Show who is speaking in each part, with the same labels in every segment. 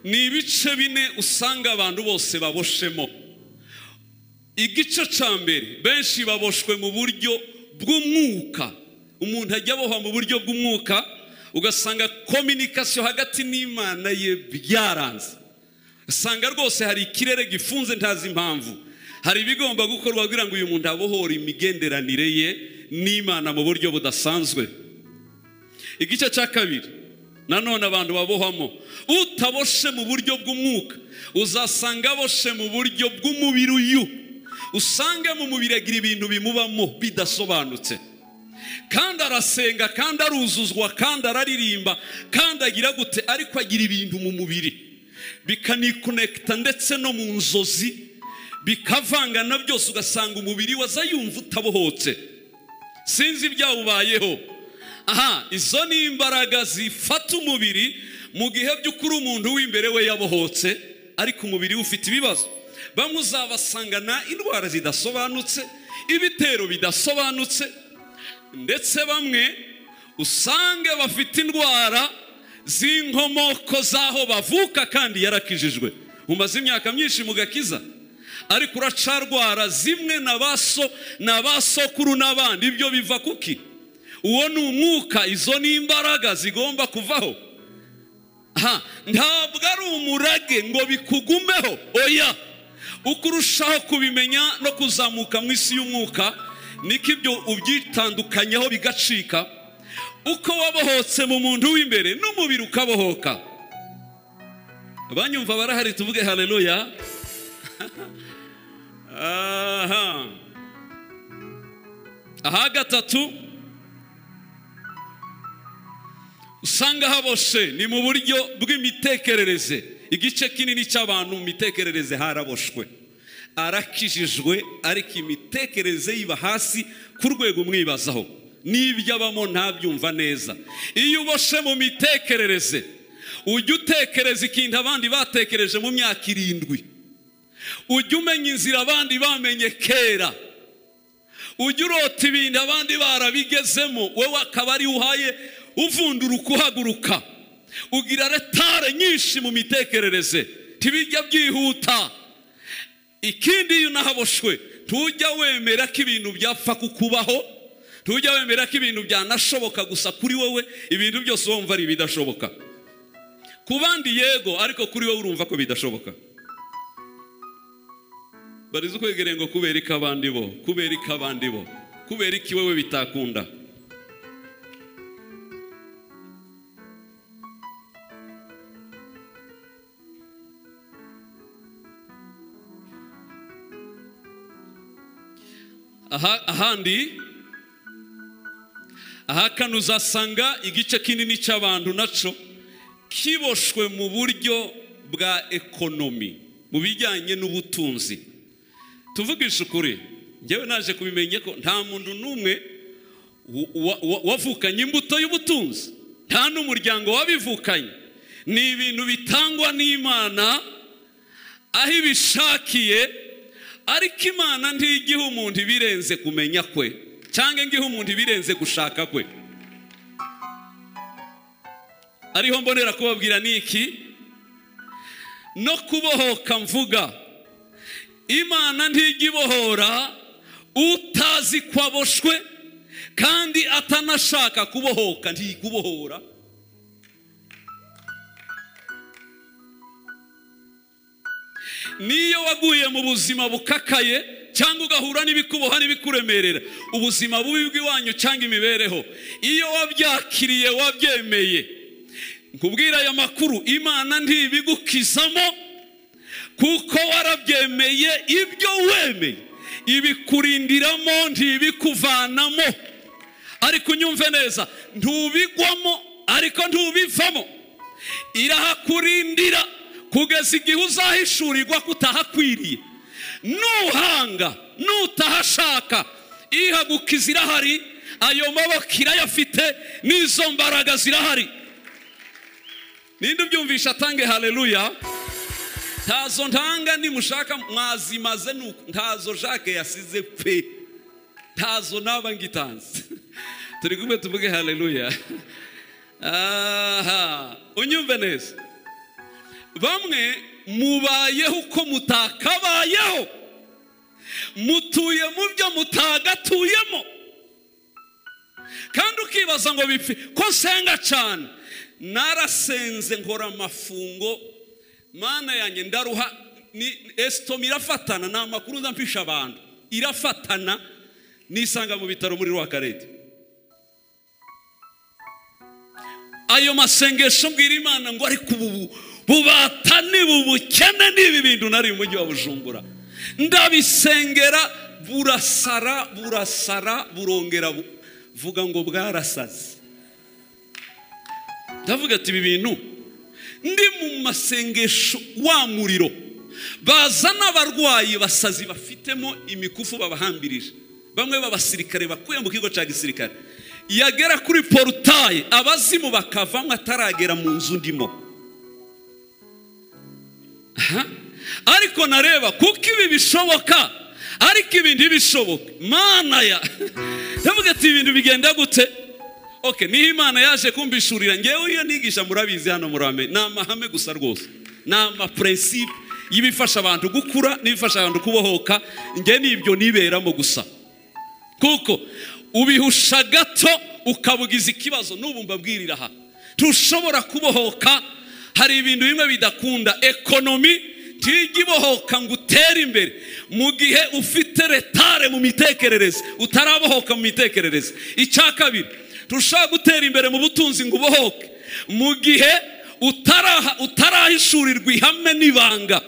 Speaker 1: ni ibice bine usanga abantu bose baboshemo igice cya mbere benshi baboshwe mu buryo bw'umwuka umuntu ajya abohwa mu buryo bw'umwuka ugasanga kominikasiyo hagati n'imana ye byaranze usanga rwose hari ikirere gifunze ntazi impamvu hari ibigomba gukorwa kugira ngo uyu muntu abohore imigenderanire ye n'imana mu buryo budasanzwe igice cya kabiri nanone abantu babohamo utaboshe mu buryo bw'umwuka uzasanga aboshe mu buryo bw'umubiri uyu usanga mu mubiri agira ibintu bimubamo bidasobanutse kandi arasenga kandi aruzuzwa kandi araririmba kandi agira gute ariko agira ibintu mu mubiri bikanikonekita ndetse no mu nzozi bikavanga na byose ugasanga umubiri we aza yumva utabohotse sinzi ibyawubayeho aha izo ni imbaraga zifata umubiri mu gihe by'ukuri umuntu w'imbere we yabohotse ariko umubiri we ufite ibibazo bamwe uzabasangana indwara zidasobanutse ibitero bidasobanutse ndetse bamwe usange bafite indwara z'inkomoko z'aho bavuka kandi yarakijijwe umaze imyaka myinshi mu gakiza ariko uracarwara zimwe na baso na basokuru n'abandi ibyo biva kuki uwo ni umwuka izo ni imbaraga zigomba kuvaho ntabwo ari umurage ngo bikugumeho oya uko urushaho kubimenya no kuzamuka mu isi y'umwuka niko ibyo ubyitandukanyaho bigacika uko wabohotse mu muntu w'imbere n'umubiri ukabohoka abanyumva barahari tuvuge hareruya aha aha gatatu usanga haboshe ni mu buryo bw'imitekerereze igice kinini cy'abantu mu mitekerereze haraboshwe arakijijwe ariko imitekerereze yiba hasi ku rwego umwibazaho n'ibyo abamo ntabyumva neza iyo uboshe mu mitekerereze ujya utekereza ikintu abandi batekereje mu myaka irindwi ujya umenya inzira abandi bamenye kera ujya urota ibintu abandi barabigezemo wowe akaba ari uhaye uvundura ukuhaguruka ugira retare nyinshi mu mitekerereze ntibijya byihuta ikindi iyo unahaboshwe ntujya wemera ko ibintu byapfa kukubaho ntujya wemera ko ibintu byanashoboka gusa kuri wowe ibintu byose wumva ari ibidashoboka ku bandi yego ariko kuri wowe urumva ko bidashoboka barize ukwegereye ngo kubera iki abandi bo kubera iki abandi bo kubera iki wowe bitakunda ahandi ahakana uzasanga igice kinini cy'abantu nacyo kiboshwe mu buryo bwa ekonomi mu bijyanye n'ubutunzi tuvugisha ukuri ngewe naje kubimenye ko nta muntu n'umwe wavukanye imbuto y'ubutunzi nta n'umuryango wabivukanye ni ibintu bitangwa n'imana aho ibishakiye ariko imana ntigiha umuntu ibirenze kumenya kwe cyangwa ngiha umuntu ibirenze gushaka kwe ariho mbonera kubabwira ni iki no kubohoka mvuga imana ntijya ibohora utazi ko aboshwe kandi atanashaka kubohoka ntikubohora niyo waguye mu buzima bukakaye cyangwa ugahura n'ibikuboha n'ibikuremerera ubuzima bubi bw'iwanyu cyangwa imibereho iyo wabyakiriye wabyemeye nkubwira aya makuru imana ntibigukizamo kuko warabyemeye ibyo wemeye ibikurindiramo ntibikuvanamo ariko unyumve neza ntubigwamo ariko ntubivamo irahakurindira kugeza igihe uzahishurirwa kutahakwiriye nuhanga nutahashaka ihagukiza irahari ayo maboko irayafite n'izo mbaraga zirahari ninde ubyumvisha atange hareruya ntazo ntanga nimushaka mwazimaze ntazo jacques yasize pe ntazo naba ngitanze turi kumwe tuvuge hareruya unyumve neza bamwe mubayeho uko mutakabayeho mutuye mu byo mutagatuyemo kandi ukibaza ngo bipfe ko nsenga cyane narasenze nkora amafungo mana yanjye ndaruha ni esitomi irafatana ni amakuru ndampisha abantu irafatana nisanga mu bitaro muri rwakarete ayo masengesho mbwira imana ngo ariko ubu bubatane bubukene n'ibi bintu nari mu mujyi wa bujumbura ndabisengera burasara burasara burongera bu- vuga ngo bwarasaze ndavuga ati ibi bintu ndi mu masengesho wa muriro bazana abarwayi basazi bafitemo imikufu babahambirije bamwe b'abasirikare bakuye mu kigo cya gisirikare yagera kuri porutaye abazimu bakavamo ataragera mu nzu ndimo Aha. ariko nareba kuko ibi bishoboka ariko ibindi bishoboka mana ya ndavuga ati ibintu bigenda gute oke niho imana yaje kumbishurira ngewe iyo nigisha murabizi hano murame ni amahame gusa rwose ni amapurensipe y'ibifasha abantu gukura n'ibifasha abantu kubohoka nge nibyo niberamo gusa kuko ubihusha gato ukabugiza ikibazo n'ubu mbabwirira aha ntushobora kubohoka hari ibintu bimwe bidakunda ekonomi ntijya ibohoka ngo utere imbere mu gihe ufite retare mu mitekerereze utarabohoka mu mitekerereze icya kabiri ntushobora gutera imbere mu butunzi ngo ubohoke mu gihe utaraha- utarahishurirwa ihame n'ibanga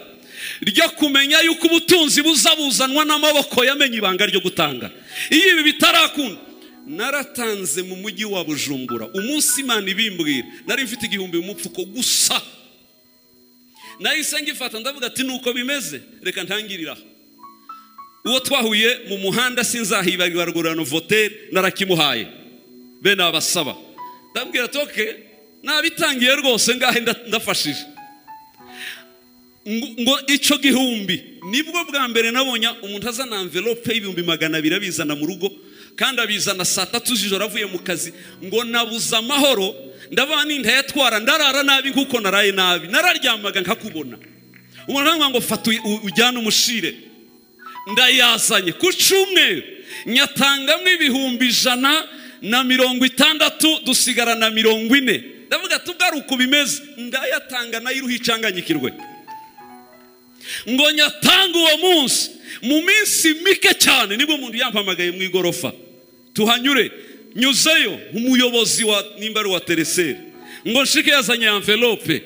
Speaker 1: ryo kumenya yuko ubutunzi buza buzanwa n'amaboko yamenye ibanga ryo gutanga iyo ibi bitarakunda naratanze mu mujyi wa bujumbura umunsi imana ibimbwira nari mfite igihumbi mu mupfuko gusa nahise ngifata ndavuga ati nuko bimeze reka ntangirire aha uwo twahuye mu muhanda sinzahibagirwa rugurano votere narakimuhaye bene abasaba ndabwira ati oke nabitangiye rwose ngahe nda- ndafashije ngo ngo icyo gihumbi nibwo bwa mbere nabonye umuntu azana anvelope y'ibihumbi magana abiri abizana mu rugo kandi abizana saa tatu z'ijoro avuye mu kazi ngo nabuze amahoro ndabana ntayatwara ndarara nabi nk'uko naraye nabi nararyamaga nkakubona umuntu aravuga ngo fata uy- u- ujyane umushire ndayazanye ku cyumweru nyatangamo ibihumbi ijana na mirongo itandatu dusigara na mirongo ine ndavuga ati ubwo ari uko bimeze ndayatanga nayiruha icanganyikirwe ngo nyatanga uwo munsi mu minsi mike cyane nibwo umuntu yampamagaye mu igorofa tuhanyure nyuzeyo umuyobozi wa nimba ari uwa tereseri ngo nshike yazanye amvelope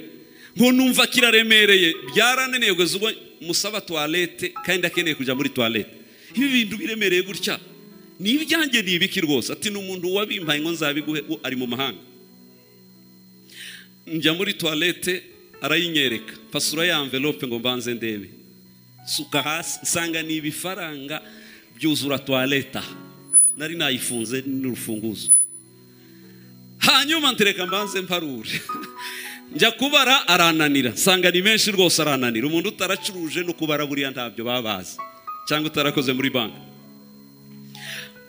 Speaker 1: ngo numva kiraremereye byarananiye kugeza ubwo musaba tuwarete kandi akeneye kujya muri tuwarete ibi bintu biremereye gutya ni ibyanjye ni ibiki rwose ati ni umuntu wabimpaye ngo nzabiguhe uwo ari mu mahanga njya muri tuwarete arayinyereka fasura ya amvelope ngo mbanze ndebe suka hasi nsanga ni ibifaranga byuzura tuwarete aha nari nayifunze n'urufunguzo hanyuma ntereka mbanze mparure njya kubara arananira nsanga ni menshi rwose arananira umuntu utaracuruje no kubara buriya ntabyo baba bazi cyangwa utarakoze muri banki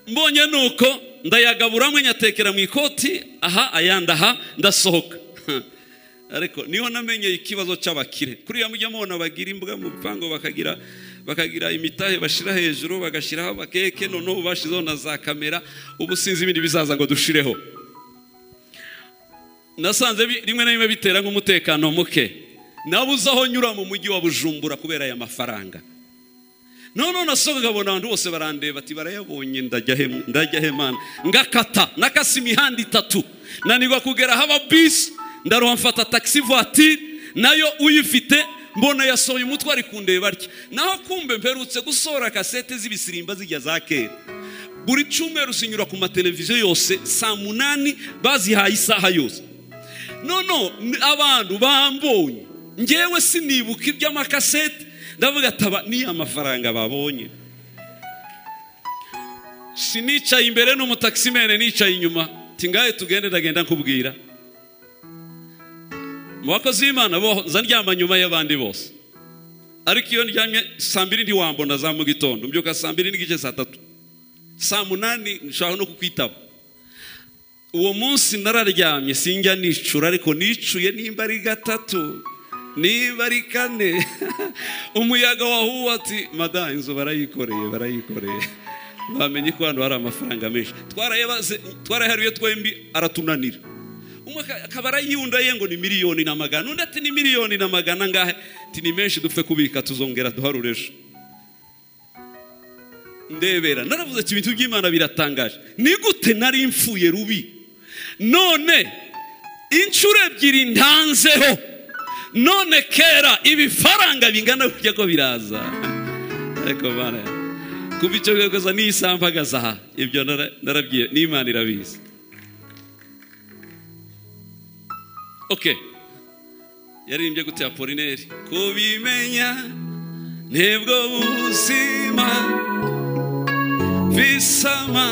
Speaker 1: mbonye nuko ndayagabura mwe nyatekera mu ikoti aha ayandi aha ndasohoka ariko niho namenye ikibazo cy'abakire kuriya mujya mubona bagira imbuga mu bipangu bakagira bakagira imitahe bashira hejuru bagashyiraho abakeke noneho bashizeho na za kamera ubu sinzi ibindi bizaza ngo dushireho nasanze bi- rimwe na rimwe bitera nk'umutekano muke nabuze aho nyura mu mujyi wa bujumbura kubera aya mafaranga noneho nasohoka nkabona abantu bose barandeba ati barayabonye ndajya he ndajya he mana ngakata nakase imihanda itatu nanirwa kugera haba bisi ndaruha mfata taxi voiture nayo uyifite mbona yasohoye umutwe ari kundeba atya naho kumbe mperutse gusohora kasete z'ibisirimba zijya za kera buri cyumweru zinyura ku mateleviziyo yose saa munani bazihaye isaha yose noneho abantu bambonye ngewe sinibuka iby'amakasete ndavuga ati aba ni amafaranga babonye sinicaye imbere n'umutakisimene nicaye inyuma tingaye tugende ndagenda nkubwira mu bakozi b'imana bo nza ndyama nyuma y'abandi bose ariko iyo ndyamye saa mbiri ntiwambona za mu gitondo mbyuka saa mbiri n'igice saa tatu saa munani nshaka no kukwitaba uwo munsi nararyamye sinjya nicura ariko nicuye nimba ari gatatu niba ari kane umuyaga wahuwe ati madamu inzu barayikoreye barayikoreye bamenye ko hano hari amafaranga menshi twarayabaze twarayaharuye twembi aratunanira umwe akaba arayiyundaye ngo ni miliyoni na magana undi ati ni miliyoni na magana angahe ati ni menshi dupfe kubika tuzongera duharure ejo ndebera naravuze ati ibintu by'imana biratangaje ni gute nari mfuye rubi none inshuro ebyiri ntanzeho none kera ibifaranga bingana kujya ko biraza ariko bana kuva icyo bigakoza niyisambagaza aha ibyo narabwiye n'imana irabizi oke yaririmbye gute ya polineri kubimenya ntibwo buzima bisama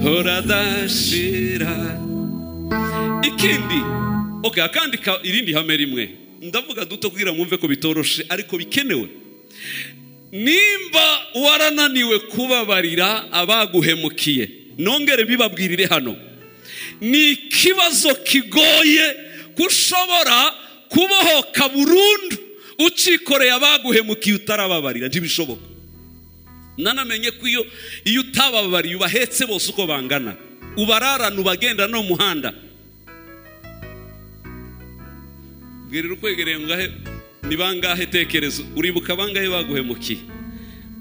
Speaker 1: horadashira ikindi oke akandi ka- irindi hame rimwe ndavuga duto kugira ngo mwumve ko bitoroshe ariko bikenewe nimba warananiwe kubabarira abaguhemukiye nongere mbibabwirire hano ni ikibazo kigoye ko ushobora kubohoka burundu ucikoreye abaguhemukiye utarababarira ntibishoboka nanamenye ko iyo iyo utababariye ubahetse bose uko bangana ubararana ubagenda no mu muhanda bwirira ukwegereye ngahe ni bangahe tekereza uribuka bangahe baguhemukiye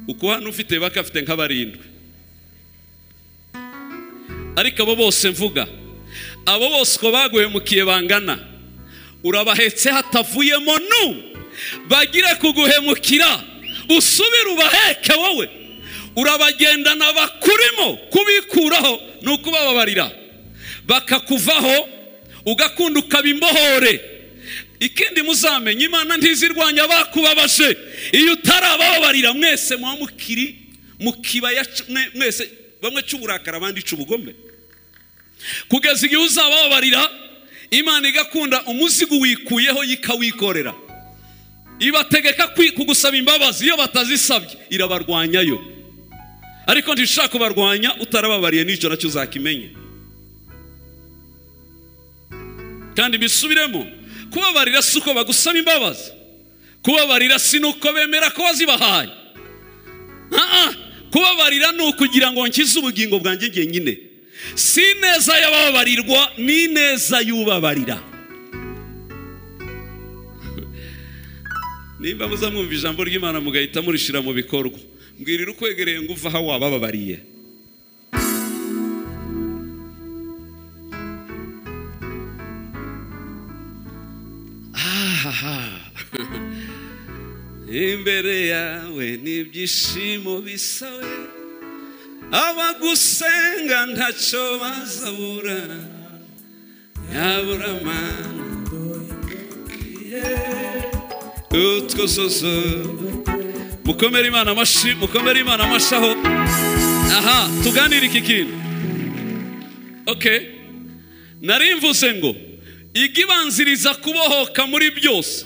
Speaker 1: uko hano ufite bakafite nk'abarindwi ariko abo bose mvuga abo bose uko baguhemukiye bangana urabahetse hatavuyemo nu bagira kuguhemukira usubire ubaheke wowe urabagendana bakurimo kubikuraho ni ukubababarira bakakuvaho ugakunda ukaba imbohore ikindi muzamenye imana ntizirwanya abakubabaje iyo utarababarira mwese muba mukiri mu kibaya c- mwe- mwese bamwe cy'uburakari abandi cy'ubugome kugeza igihe uzababarira imana igakunda umuzigo wikuyeho ikawikorera ibategeka kwi- kugusaba imbabazi iyo batazisabye irabarwanyayo ariko ntishaka kubarwanya utarababariye n'icyo nacyo uzakimenya kandi bisubiremo kubabarira si uko bagusaba imbabazi kubabarira si nuko bemera ko wazibahaye Ah, ah, kubabarira ni ukugira ngo nkize ubugingo bwanjye jyenyine si ineza y'ababarirwa ni ineza y'ubabarira nimba muzamwumva ijambo ry'imana mugahita murishyira mu bikorwa mbwirira ukwegereye ngo uve aho wabababariye ahaha imbere yawe n'ibyishimo bisawe abagusenga ntacyo bazabura yabura mana utwo sozo mukomere imana amashi mukomere imana amashaho aha tuganire iki kintu okay nari mvuze ngo igibanziriza kubohoka muri byose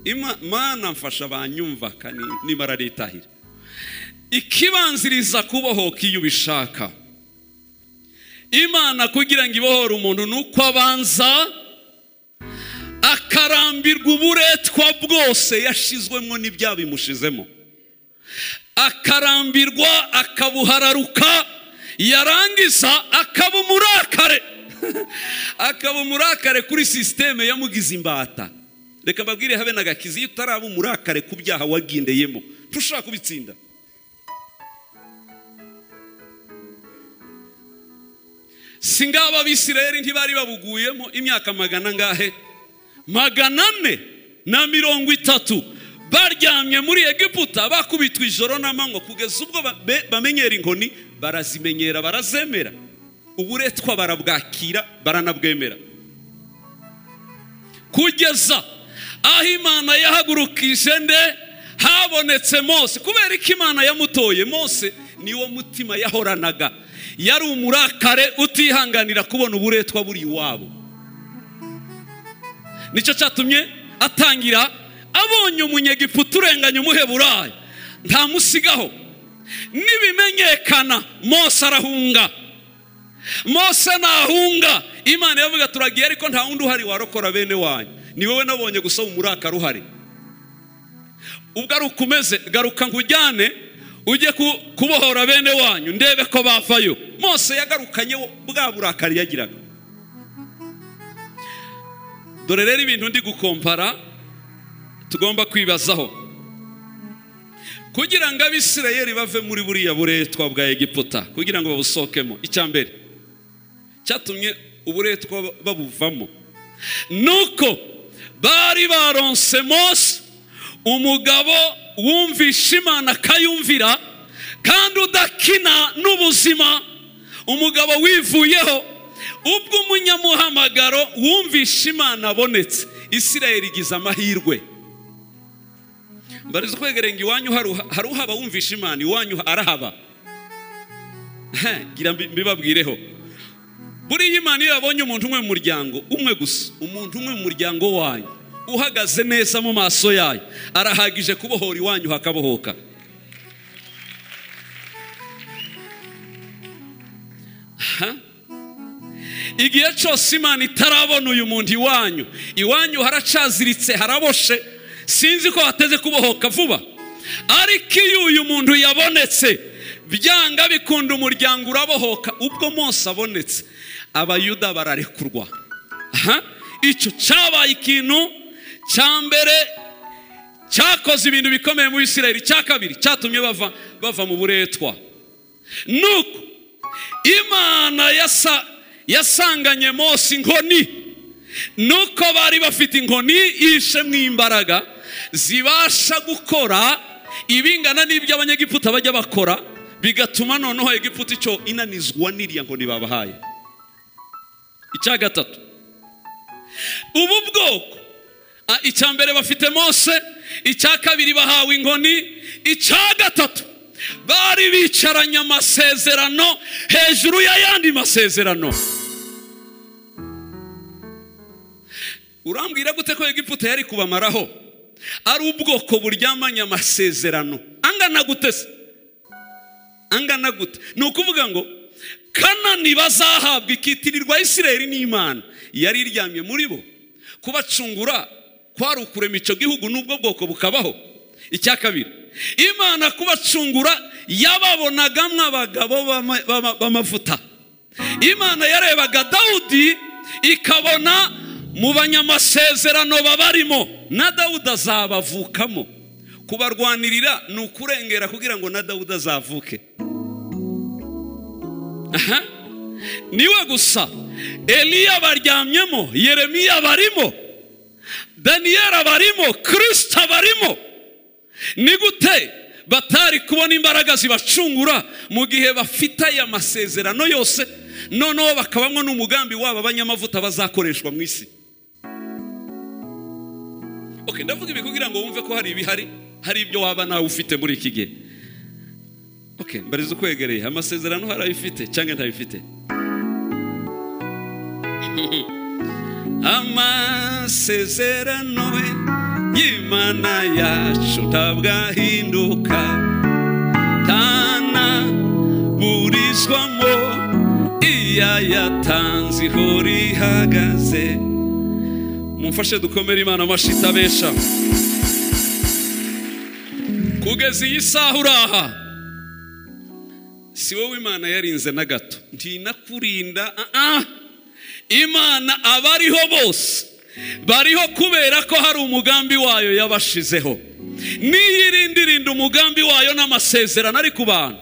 Speaker 1: Ima- mana mfasha banyumva ka- ni- nimara aritahira ikibanziriza kubohoka iyo ubishaka imana kugira ngo ibohore umuntu ni uko abanza akarambirwa uburetwa bwose yashizwemo n'ibyaha bimushizemo akarambirwa akabuhararuka yarangiza akaba umurakare akaba umurakare kuri sisiteme yamugize imbata reka mbabwire habe nagakizi iyo utaraba umurakare ku byaha wagindeyemo ntushobora kubitsinda si ngaba abisirayeli ntibari babuguyemo imyaka magana angahe magana ane na mirongo itatu baryamye muri egiputa bakubitwa ijoro n'amanywa kugeza ubwo ba- be- bamenyera inkoni barazimenyera barazemera uburetwa barabwakira baranabwemera kugeza aho imana yahagurukije nde habonetse mose kubera ko imana yamutoye mose niwo mutima yahoranaga yari umurakare utihanganira kubona uburetwa buri iwabo nicyo cyatumye atangira abonye umunyegiputa urenganya umuheburayo ntamusigaho nibimenyekana mose arahunga mose nahunga imana yavuga turagiye ariko nta wundi uhari warokora bene wanyu ni wowe nabonye gusa umuraka ruhari ubwo ari uko umeze garuka nkujyane ujye ku- kubohora bene wanyu ndebe ko bavayo mose yagarukanye bwa burakari yagiraga dore rero ibintu ndi gukompara tugomba kwibazaho kugira ngo abisirayeli bave muri buriya buretwa bwa egiputa kugira ngo babusohokemo icya mbere cyatumye uburetwa babuvamo nuko bari baronse mose umugabo wumvisha imana akayumvira kandi udakina n'ubuzima umugabo wivuyeho ubwo umunyamuhamagaro wumvisha imana abonetse isirayeli igize amahirwe mbariza kwegerenga iwanyu haruha- hari uhaba wumvisha imana iwanyu arahaba Heh, gira mbi- mbibabwireho buriya imana iyo yabonye umuntu umwe mu muryango umwe gusa umuntu umwe mu muryango wanyu uhagaze neza mu maso yayo arahagije kubohora iwanyu hakabohoka Ha? igihe cyose imana itarabona uyu muntu iwanyu iwanyu haracaziritse haraboshe sinzi ko hateze kubohoka vuba ariko iyo uyu muntu yabonetse byanga bikunda umuryango urabohoka ubwo mose abonetse abayuda bararekurwa Aha. icyo cyabaye ikintu cya mbere cyakoze ibintu bikomeye mu Isirayeli cya kabiri cyatumye bava bava mu buretwa nuko imana yasa- yasanganye mose inkoni nuko bari bafite inkoni yishemwe imbaraga zibasha gukora ibingana n'ibyo abanyegiputa bajya bakora bigatuma noneho egiputa icyo inanizwa n'iriya nkoni babahaye icya gatatu ubu bwoko ah, icya mbere bafite mose icya kabiri bahawe inkoni icya gatatu bari bicaranye amasezerano hejuru y'ayandi masezerano urambwira gute ko egiputa yari kubamaraho ari ubwoko buryamanye amasezerano angana gute se angana gute ni ukuvuga ngo kanani bazahabwa ikitirirwa isirayeli n'imana yari iryamye muri bo kubacungura kwari ukurema icyo gihugu n'ubwo bwoko bukabaho icya kabiri imana kubacungura yababonagamwo abagabo b'ama- b'ama- b'amavuta imana yarebaga dawudi ikabona mu banyamasezerano babarimo na dawudi azabavukamo kubarwanirira ni ukurengera kugira ngo na dawudi azavuke aha niwe gusa eliya baryamyemo yeremiya barimo daniyeli barimo kirisita barimo ni gute batari kubona imbaraga zibacungura mu gihe bafite aya masezerano yose noneho bakabamwo n'umugambi wabo abanyamavuta bazakoreshwa mu isi Okay, ndavuga ibi kugira ngo wumve ko hari ibihari hari ibyo waba nawe ufite muri iki gihe Okay, mbariza ukwegereye amasezerano hari ayo ufite cyangwa ntayo ufite amasezerano we y'imana yacu ntabwo ahinduka ntanaburizwamo iya yatanze ihora ihagaze mumfashe dukomere imana amashyi itabesha kugeza iyi saha uri aha si wowe imana yarinze na gato ntinakurinda ah, ah. imana abariho bose bariho kubera ko hari umugambi wayo yabashizeho niyo irinda irinda umugambi wayo n'amasezerano ari ku bantu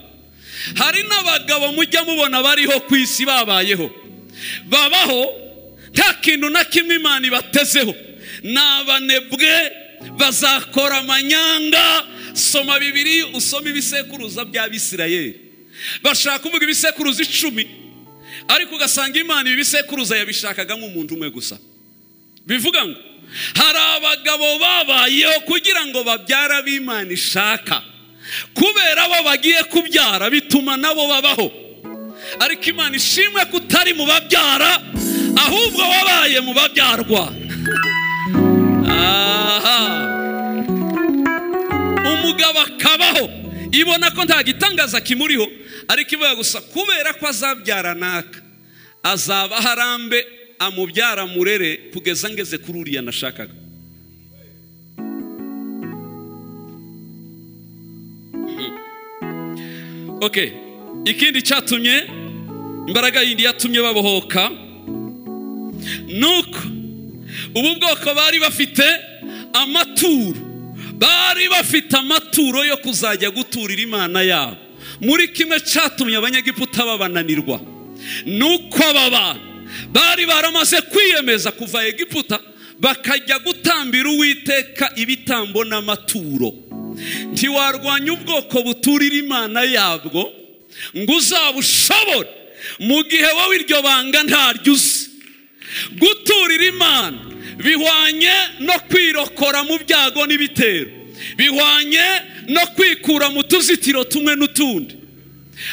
Speaker 1: hari n'abagabo mujya mubona bariho ku isi babayeho babaho nta kintu na kimwe imana ibatezeho ni abanebwe bazakora amanyanga soma bibiri usome ibisekuruza by'abisirayeli bashaka kuvuga ibisekuruza icumi ariko ugasanga imana ibi bisekuruza yabishakaga nk'umuntu umwe gusa bivuga ngo hari abagabo babayeho kugira ngo babyara b'imana ishaka kubera abo bagiye kubyara bituma nabo babaho ariko imana ishimwe ko utari mu babyara ahubwo wabaye mu babyarwa aha umugabo akabaho ibona ko nta gitangaza kimuriho ariko ivuga gusa kubera ko azabyara naka azaba harambe amubyara amurere kugeza ngeze kuri uriya nashakaga ok ikindi cyatumye imbaraga yindi yatumye babohoka nuko ubu bwoko bari bafite amaturo bari bafite amaturo yo kuzajya guturira imana yabo muri kimwe cyatumye abanyagiputa babananirwa nuko aba bantu bari baramaze kwiyemeza kuva egiputa bakajya gutambira uwiteka ibitambo n'amaturo ntiwarwanya ubwoko buturira imana yabwo ngo uzabushobore mu gihe wowe iryo banga ntaryo uzi guturira imana bihwanye no kwirokora mu byago n'ibitero bihwanye no kwikura mu tuzitiro tumwe n'utundi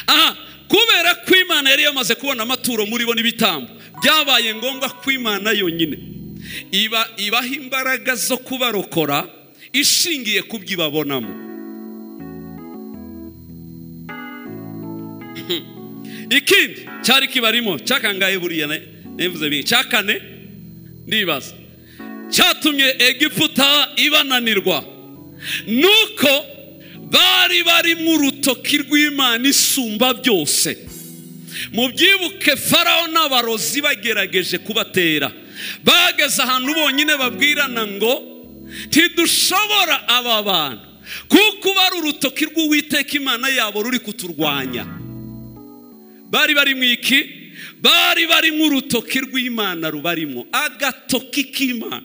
Speaker 1: aha kubera ko imana yari yamaze kubona amaturo muri bo n'ibitambo byabaye ngombwa ko imana yonyine iba ibaha imbaraga zo kubarokora ishingiye ku byo ibabonamo ikindi cyari kibarimo cyakangaye buriya nevuze bibiri cya kane ndibaza cyatumye egiputa ibananirwa nuko bari barimo urutoki rw'imana isumba byose mu byibuke farawo n'abarozi bagerageje kubatera bageze ahantu bonyine babwirana ngo ntidushobora aba bantu kuko bari urutoki rw'uwiteka imana yabo ruri kuturwanya bari bari mu iki bari bari nk'urutoki rw'imana rubarimo agatoki k'imana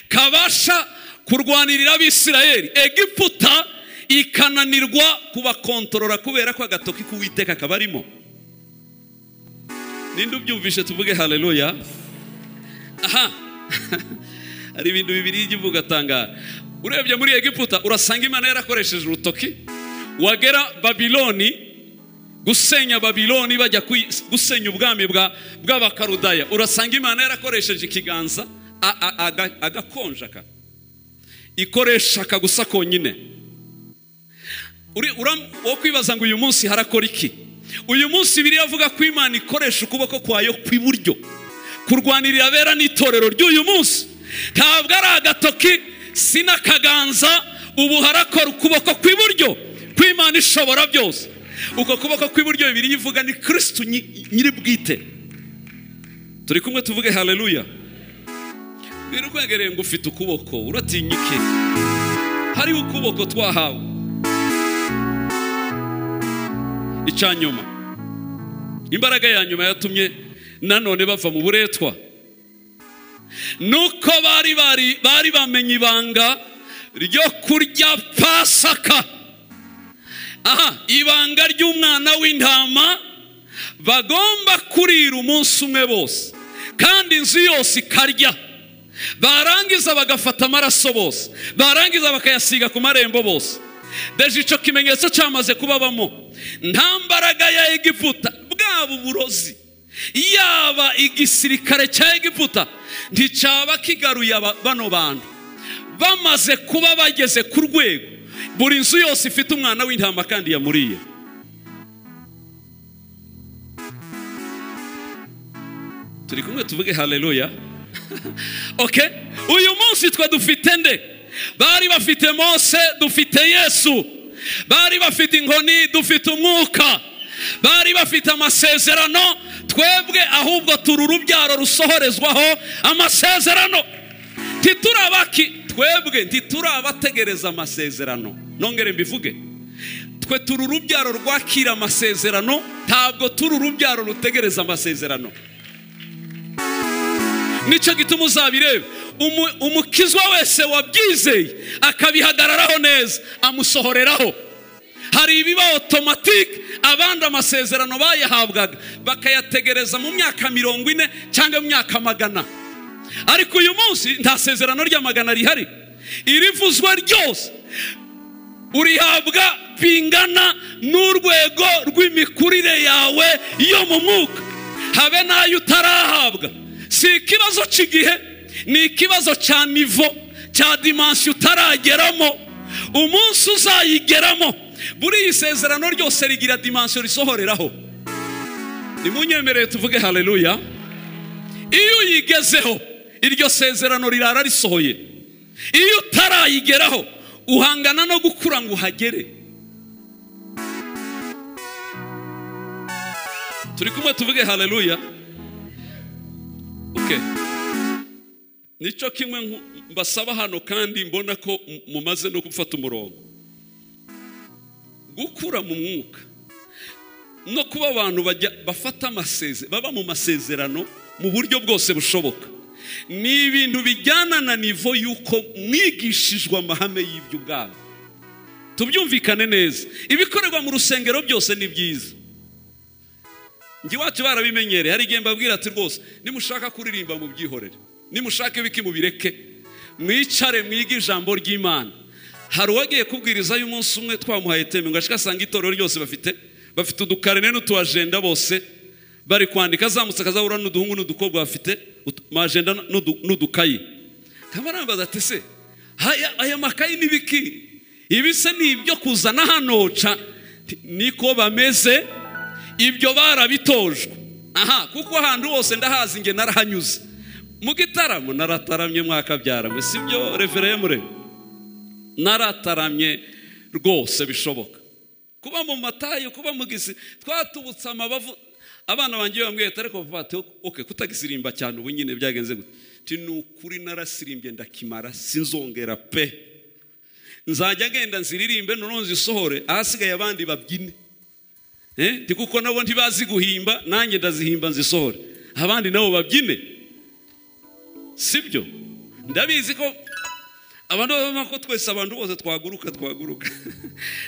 Speaker 1: kabasha kurwanirira abisirayeli egiputa ikananirwa kubakontorora kubera ko agatoki k'uwiteka kabarimo ninde ubyumvishe tuvuge hareruya aha hari ibintu bibiri y'igihugu ugatangara urebye muri egiputa urasanga imana yarakoresheje urutoki wagera babiloni gusenya babiloni bajya gusenya ubwami bw'abakarudaya urasanga imana yarakoresheje ikiganza agakonjaka ikoresha gusa konyine wo kwibaza ngo uyu munsi harakora iki uyu munsi biri avuga ko imana ikoresha ukuboko kwayo kw'iburyo kurwanirira abera n'itorero ry'uyu munsi ntabwo ari agatoki si n'akaganza ubu harakora ukuboko kw'iburyo kw'imana ishobora byose uko kuboko kw'iburyo bibiri ivuga ni kirisitu nyiri bwite turi kumwe tuvuge hareruya mbwira ukwegereye ngo ufite ukuboko uratinyike hariho ukuboko twahawe icya nyuma imbaraga ya nyuma yatumye nanone bava mu buretwa nuko bari bari bari bamenye ibanga ryo kurya pasaka aha ibanga ry'umwana w'intama bagomba kurira umunsi umwe bose kandi inzu yose ikarya barangiza bagafata amaraso bose barangiza bakayasiga ku marembo bose deje icyo kimenyetso cyamaze kubabamo nta mbaraga ya egiputa bwaba uburozi yaba igisirikare cya egiputa nticyaba kigaruye bano bantu bamaze kuba bageze ku rwego buri nzu yose ifite umwana w'intama kandi yamuriye turi kumwe tuvuge hareruya oke uyu munsi twe dufite nde bari bafite mose dufite yesu bari bafite inkoni dufite umwuka bari bafite amasezerano twebwe ahubwo turi urubyaro rusohorezwaho amasezerano ntiturabaki twebwe ntiturabategereza amasezerano nongere mbivuge twe turi urubyaro rwakira amasezerano ntabwo turi urubyaro rutegereza amasezerano nicyo gituma uzabireba umukizwa wese wabyizeye akabihagararaho neza amusohoreraho hari ibiba otomatike abandi amasezerano bayahabwaga bakayategereza mu myaka mirongo ine cyangwa mu myaka magana ariko uyu munsi nta sezerano ry'amagana rihari irivuzwa ryose urihabwa bingana n'urwego rw'imikurire yawe yo mu mwuka habe n'ayo utarahabwa si ikibazo cy'igihe ni ikibazo cya nivo cya dimansi utarageramo umunsi uzayigeramo buri iyi sezerano ryose rigira dimansiyo risohoreraho nimunyemerere tuvuge hareruya iyo uyigezeho iryo sezerano rirara risohoye iyo utarayigeraho uhangana no gukura ngo uhagere turi kumwe tuvuge haleluya Okay. nicyo kimwe nku- mbasaba hano kandi mbona ko m- mumaze no gufata umurongo gukura mu mwuka no kuba abantu bajya bafata amasezerano baba mu masezerano mu buryo bwose bushoboka ni ibintu bijyana na nivo y'uko mwigishijwe amahame y'ibyo ubwabo tubyumvikane neza ibikorerwa mu rusengero byose ni byiza njye iwacu barabimenyereye hari igihe mbabwira ati rwose nimushaka kuririmba mubyihorere nimushaka ibiki mubireke mwicare mwige ijambo ry'imana hari uwagiye kubwiriza y'umunsi umwe twamuhaye teme ngo ashike asanga itorero ryose bafite bafite udukarine n'utuajenda bose bari kwandika azamutse akazahura n'uduhungu n'udukobwa bafite utu- amajenda n'udu- n'udukayi nkaba nambaza ati se aya- aya makayi ni biki ibi se ni ibyo kuzana hano ca Nti, niko bameze ibyo barabitojwe aha kuko ahantu hose ndahazi nge narahanyuze mu gitaramo narataramye mwakabyaramwe si byo revereye murebe narataramye rwose bishoboka kuba mu matayo kuba mu gisi twatubutse amabavu abana banjye bambwiye ati ariko vuba ati oke kutagisirimba cyane ubu nyine byagenze gute Ati, ni ukuri narasirimbye ndakimara sinzongera pe nzajya ngenda nziririmbe noneho nzisohore ahasigaye abandi babyine Eh, Ndi kuko nabo ntibazi guhimba nanjye ndazihimba nzisohore abandi nabo babyine sibyo ndabizi ko abantu babona ko twese abantu bose twaguruka twaguruka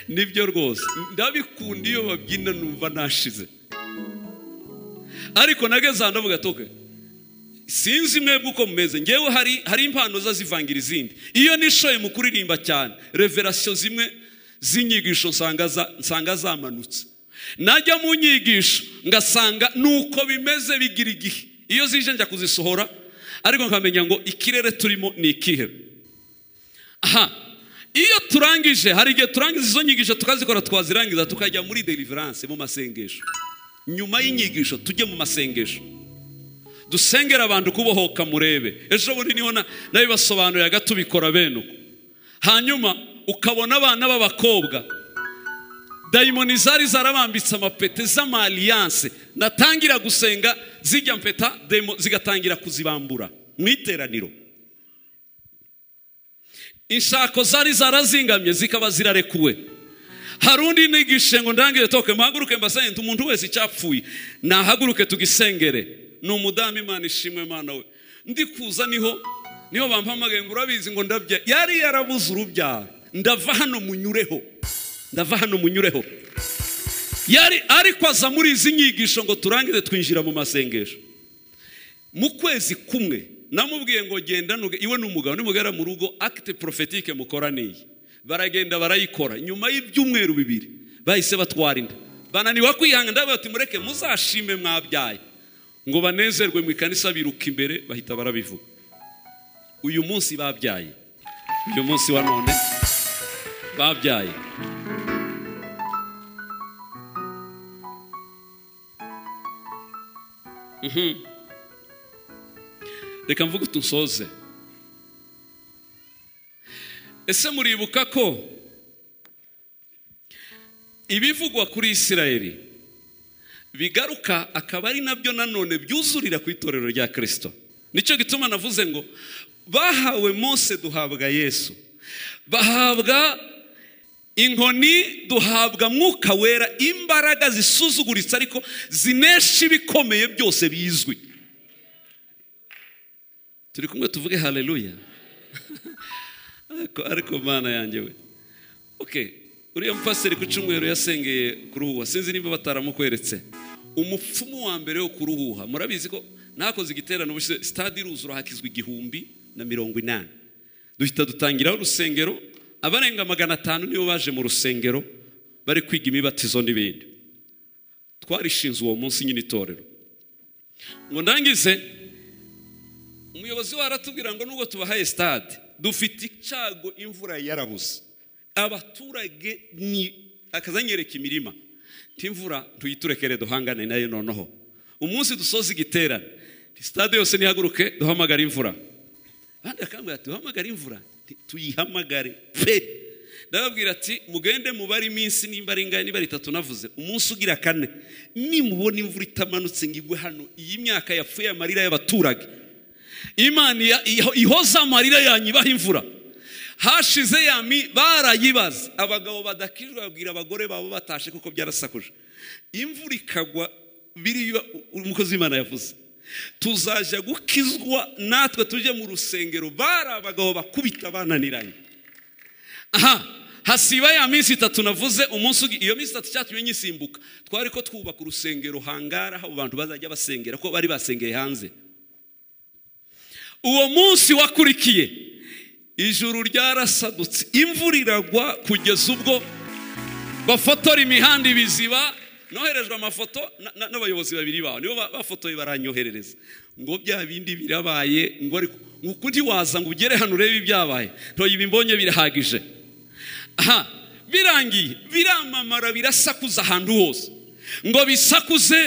Speaker 1: nibyo rwose ndabikunda iyo babyina numva nashize ariko nageze ahantu ndavuga ati "Okay, sinzi mwebwe uko mumeze ngewe hari hari impano za zivangira izindi iyo nishoye mu kuririmba cyane reverasiyo zimwe z'inyigisho nsanga za- nsanga zamanutse najya mu nyigisho ngasanga nuko bimeze bigira igihe iyo zije njya kuzisohora ariko nkamenya ngo ikirere turimo ni ikihe aha iyo turangije hari igihe turangiza izo nyigisho tukazikora twazirangiza tukajya muri deliverance mu masengesho nyuma y'inyigisho tujye mu masengesho dusengera abantu kubohoka murebe ejo bundi niho na- nabibasobanuriraga tubikora bene uko hanyuma ukabona abana b'abakobwa dayimoni zari zarabambitse amapete z'amaliyanse natangira gusenga zijya mpeta demo- zigatangira kuzibambura mu iteraniro inshako zari zarazingamye zikaba zirarekuwe hari undi nigishe ngo ndangire toke muhaguruke mbasenge umuntu wese icyapfuye nahaguruke tugisengere ni umudamu imana ishimwe imana we ndi kuza niho niho bampamagaye ngo urabizi ngo ndabya yari yarabuze urubyaro ndava hano munyureho ndava hano munyureho yari ariko aza muri izi nyigisho ngo turangize twinjira mu masengesho mu kwezi kumwe namubwiye ngo genda nuge- iwe n'umugabo nimugera mu rugo akite porofetike mukoraniye baragenda barayikora nyuma y'ibyumweru bibiri bahise batwara inda bananiwe kwihanga ndavuga ati mureke muzashime mwabyaye ngo banezerwe mu ikanisa biruka imbere bahita barabivuga uyu munsi babyaye uyu munsi wa none babyaye reka mvuge utu nsoze ese muribuka ko ibivugwa kuri isirayeli bigaruka akaba ari nabyo nanone byuzurira ku itorero rya kirisito nicyo gituma navuze ngo bahawe mose duhabwa yesu bahabwa inkoni duhabwa mwuka wera imbaraga zisuzuguritse ariko zinesha ibikomeye byose bizwi turi kumwe tuvuge haleluya ariko ariko mana yanjye we okay uriya mupasiteri ku cyumweru yasengeye kuruhuha sinzi niba bataramukweretse umupfumu wa mbere wo kuruhuha murabizi ko nakoze igiterane ubushize stade iruzura hakizwa igihumbi na mirongo inani duhita dutangiraho urusengero abarenga magana atanu nibo baje mu rusengero bari kwiga imibatizo n'ibindi twarishinze uwo munsi nyine itorero ngo ndangize umuyobozi we aratubwira ngo nubwo tubahaye stade dufite icyago imvura yarabuze abaturage ni akazanyereka imirima ntimvura tuyiturekere duhangane nayo noneho umunsi dusoza igiterane sitade yose ntihaguruke duhamagare imvura abandi bakambwira ati duhamagare imvura Nti, tuyihamagare pe ndababwira ati mugende mubare iminsi nimba ari ingana niba ari itatu navuze umunsi ugira kane nimubona imvura itamanutse ngo igwe hano iyi myaka yapfuye amarira y'abaturage imana iya- iho- ihoza amarira yanyu ibaha imvura hashize yami barayibaza abagabo badakijwe babwira abagore babo batashe kuko byarasakuje imvura ikagwa biriya umukozi w'imana yavuze tuzajya gukizwa natwe tujye mu rusengero bari abagabo bakubita bananiranye aha hasiba ya minsi itatu navuze umunsi ugi- iyo minsi itatu cyatumye nyisimbuka twari ko twubaka urusengero hangara aho abantu bazajya basengera ko bari basengeye hanze uwo munsi wakurikiye ijuru ryarasadutse imvura iragwa kugeza ubwo bafotora imihanda ibiziba noherejwe amafoto na- na- n'abayobozi babiri baho nibo ba- bafotoye baranyoherereza ngo bya bindi birabaye ngo ariko ngo ukundi waza ngo ugere hano urebe ibyabaye ntoye ibi mbonye birahagije aha birangiye biramamara birasakuza ahantu hose ngo bisakuze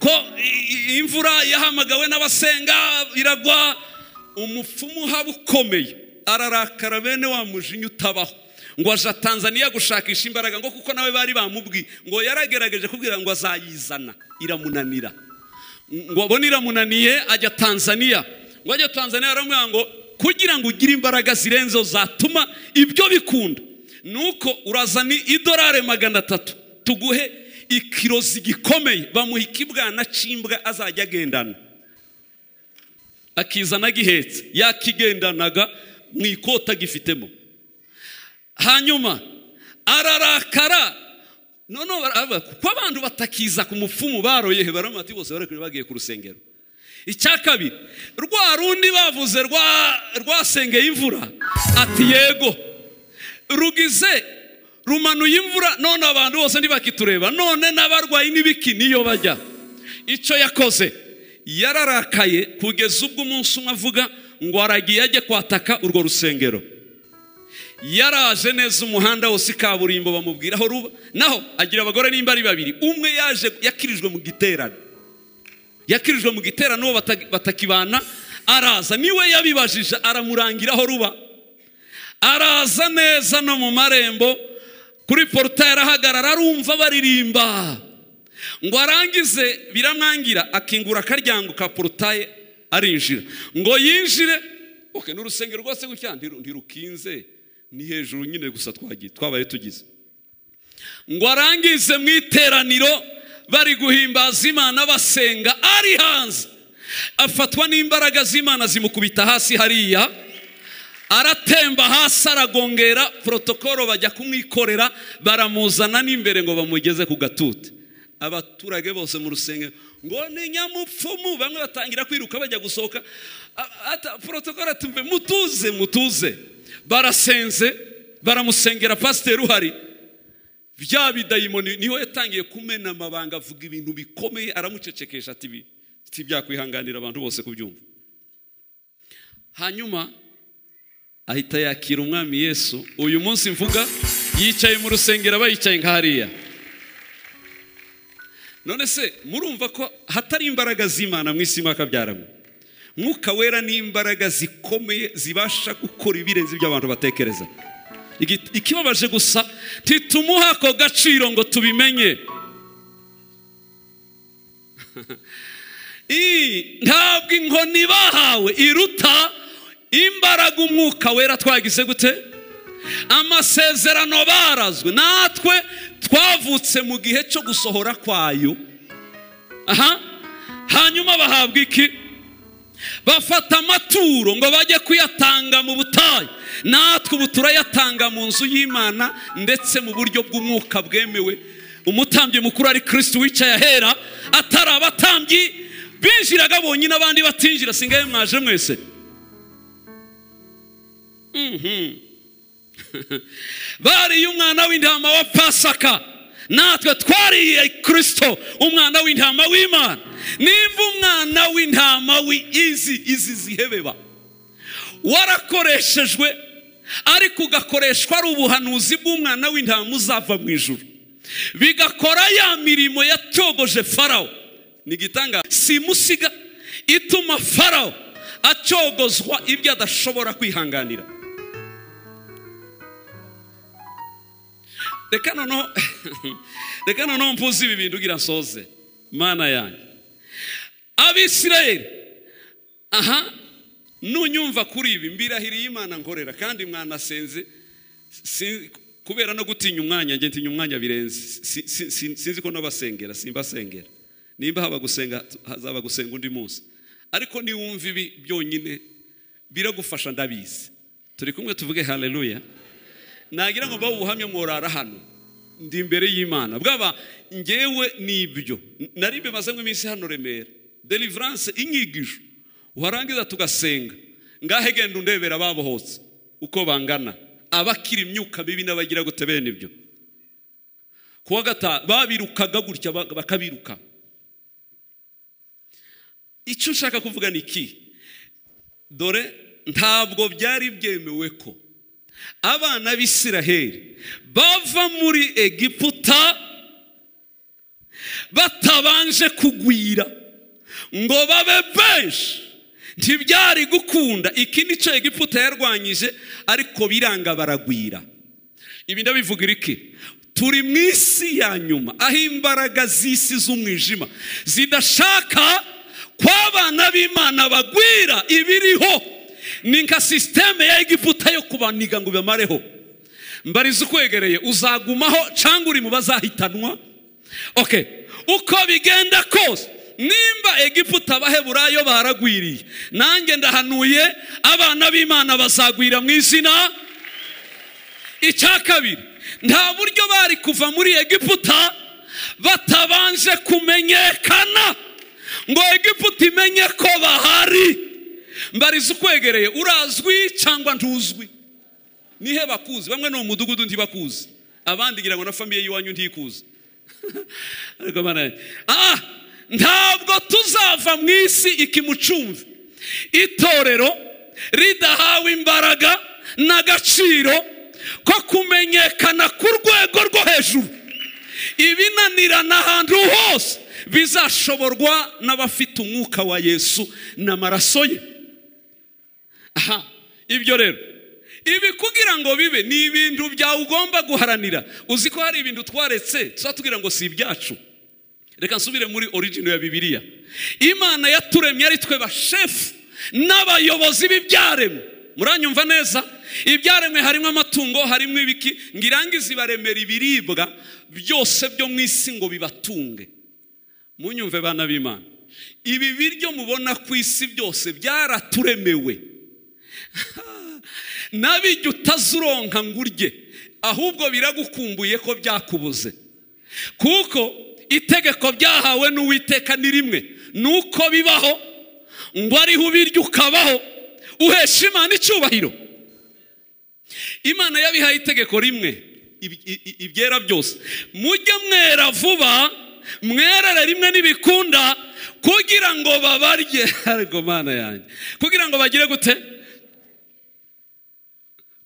Speaker 1: ko i- i- imvura yahamagawe n'abasenga iragwa umupfumu uhaba ukomeye ararakara bene wa mujinya utabaho ngo aja tanzaniya gushakisha imbaraga ngo kuko nawe bari bamubwiye ngo yaragerageje kubwira ngo azayizana iramunanira ngo abone iramunaniye ajya tanzaniya ngo ajya tanzaniya baramubwira ngo kugira ngo ugire imbaraga zirenzeho zatuma ibyo bikunda nuko urazana idolari magana atatu tuguhe ikiro zigikomeye bamuha ikibwana cy'imbwa azajya agendana akizana agihetse yakigendanaga mu ikoti agifitemo hanyuma ararakara noneho barava- kuko abantu batakiza ku mupfumu baroyehe baramati bose bari bagiye ku rusengero icya kabiri rwa rundi bavuze rwa- rwasengeye imvura ati yego rugize rumanuye imvura none abantu bose ntibakitureba none n'abarwayi n'ibiki niyo bajya icyo yakoze yararakaye kugeza ubwo umunsi umwe avuga ngo aragiye ajye kwataka urwo rusengero yaraje neza umuhanda wose kaburimbo bamubwira aho ruba naho agira abagore nimba ari babiri umwe yaje yakirijwe mu giterane yakirijwe mu giterane uwo bata- batakibana araza niwe yabibajije aramurangira aho ruba araza neza no mu marembo kuri porutaye arahagarara arumva baririmba ngo arangize biramwangira akingura akaryango ka porutaye arinjira ngo yinjire oke ni urusengero rwose gutya ntiru- ntirukinze ni hejuru nyine gusa twagiye twabaye tugize ngo arangize mu iteraniro bari guhimbaza imana basenga ari hanze afatwa n'imbaraga z'imana zimukubita hasi hariya aratemba hasi aragongera porotokoro bajya kumwikorera baramuzana n'imbere ngo bamugeze ku gatute abaturage bose mu rusengero ngo ni nyamupfumu bamwe batangira kwiruka bajya gusohoka A- ata- porotokoro atumve mutuze mutuze barasenze baramusengera pasiteri uhari bya bidayimoni niho yatangiye kumena amabanga avuga ibintu bikomeye aramucecekesha ati ibi si byakwihanganira abantu bose kubyumva hanyuma ahita yakira umwami yesu uyu munsi mvuga yicaye mu rusengero aba yicaye nka hariya none se murumva ko hatari imbaraga z'imana mu isi mwakabyaramo mwuka wera ni imbaraga zikomeye zibasha gukora ibirenze ibyo abantu batekereza Igi- ikibabaje gusa titumuha ako gaciro ngo tubimenye I- ntabwo inkoni bahawe iruta imbaraga umwuka wera twagize gute amasezerano barazwe natwe twavutse mu gihe cyo gusohora kwayo aha hanyuma bahabwa iki bafata amaturo ngo bajye kuyatanga mu butayu natwe ubu turayatanga mu nzu y'imana ndetse mu buryo bw'umwuka bwemewe umutambyi mukuru ari kirisiti wicaye ahera atari abatambyi binjiraga bonyine abandi batinjira singaye mwaje mwese Mhm. bariye umwana w'intama wa pasaka natwe twariye kirisito umwana w'intama w'imana nimba umwana w'intama w'izi izi zihebeba warakoreshejwe ariko ugakoreshwa ari ubuhanuzi bw'umwana w'intama uzava mu ijuru bigakora ya mirimo yatyogoje farawo ni igitangaza simusiga ituma farawo acogozwa ibyo adashobora kwihanganira reka noneho reka noneho mvuze ibi bintu ugira nsoze mana yanjye abisirayeli aha nunyumva kuri ibi mbirahiriye imana nkorera kandi mwanasenze si- kubera no gutinya umwanya njye ntinya umwanya birenze Si- si- si- sinzi ko nabasengera simbasengera nimba haba gusenga hazaba gusenga undi munsi ariko niwumva ibi byonyine biragufasha ndabizi turi kumwe tuvuge haleluya nagira ngo mbahe ubuhamya mworara hano ndi imbere y'imana bwaba ngewe nibyo nari mbimaze nk'iminsi hano remera deliverance inyigisho warangiza tugasenga ngahe genda undebera ababohotse uko bangana abakira imyuka mibi n'abagira gute bene ibyo kuwa gatanu babirukaga gutya ba- bakabiruka icyo nshaka kuvuga ni iki dore ntabwo byari byemewe ko abana b'isiraheli bava muri egiputa batabanje kugwira ngo babe benshi ntibyari gukunda iki ni cyo egiputa yarwanyije ariko biranga baragwira ibi ndabivugira iki turi mu isi ya nyuma aho imbaraga z'isi z'umwijima zidashaka ko abana b'imana bagwira ibiriho ni nka sisiteme ya egiputa yo kubaniga ngo ibamareho mbariza ukwegereye uzagumaho cyangwa uri mu bazahitanwa oke uko bigenda kose nimba egiputa abaheburayo baragwiriye nanjye ndahanuye abana b'imana bazagwira mu izina icya kabiri nta buryo bari kuva muri egiputa batabanje kumenyekana ngo egiputa imenye ko bahari mbariza ukwegereye urazwi cyangwa ntuzwi nihe bakuzi bamwe ni umudugudu ntibakuzi abandi ngira ngo na famiye y'iwanyu ntikuzi ariko bana ah ntabwo tuzava mu isi ikimucumve itorero ridahawe imbaraga n'agaciro ko kumenyekana ku rwego rwo hejuru ibinanirana ahantu hose bizashoborwa n'abafite umwuka wa yesu n'amaraso ye aha ibyo rero ibi kugira ngo bibe ni ibintu byawe ugomba guharanira uzi ko hari ibintu twaretse tuzatubwira ngo si ibyacu reka nsubire muri origino ya bibiliya imana yaturemye ari twe bashefu n'abayobozi b'ibyaremwe muranyumva neza ibyaremwe harimo amatungo harimo ibiki ngo irangize ibaremera ibiribwa byose byo mu isi ngo bibatunge munyumve bana b'imana ibi biryo mubona ku isi byose byaraturemewe nabijya utazuronka ngo urye ahubwo biragukumbuye ko byakubuze kuko itegeko byahawe n'uwiteka ni rimwe ni uko bibaho ngo ariho ubirya ukabaho uhesha imana icyubahiro imana yabihaye itegeko rimwe ibi- i- i- ibyera byose mujye mwera vuba mwerere rimwe n'ibikunda kugira ngo babarye ariko mana yanjye kugira ngo bagire gute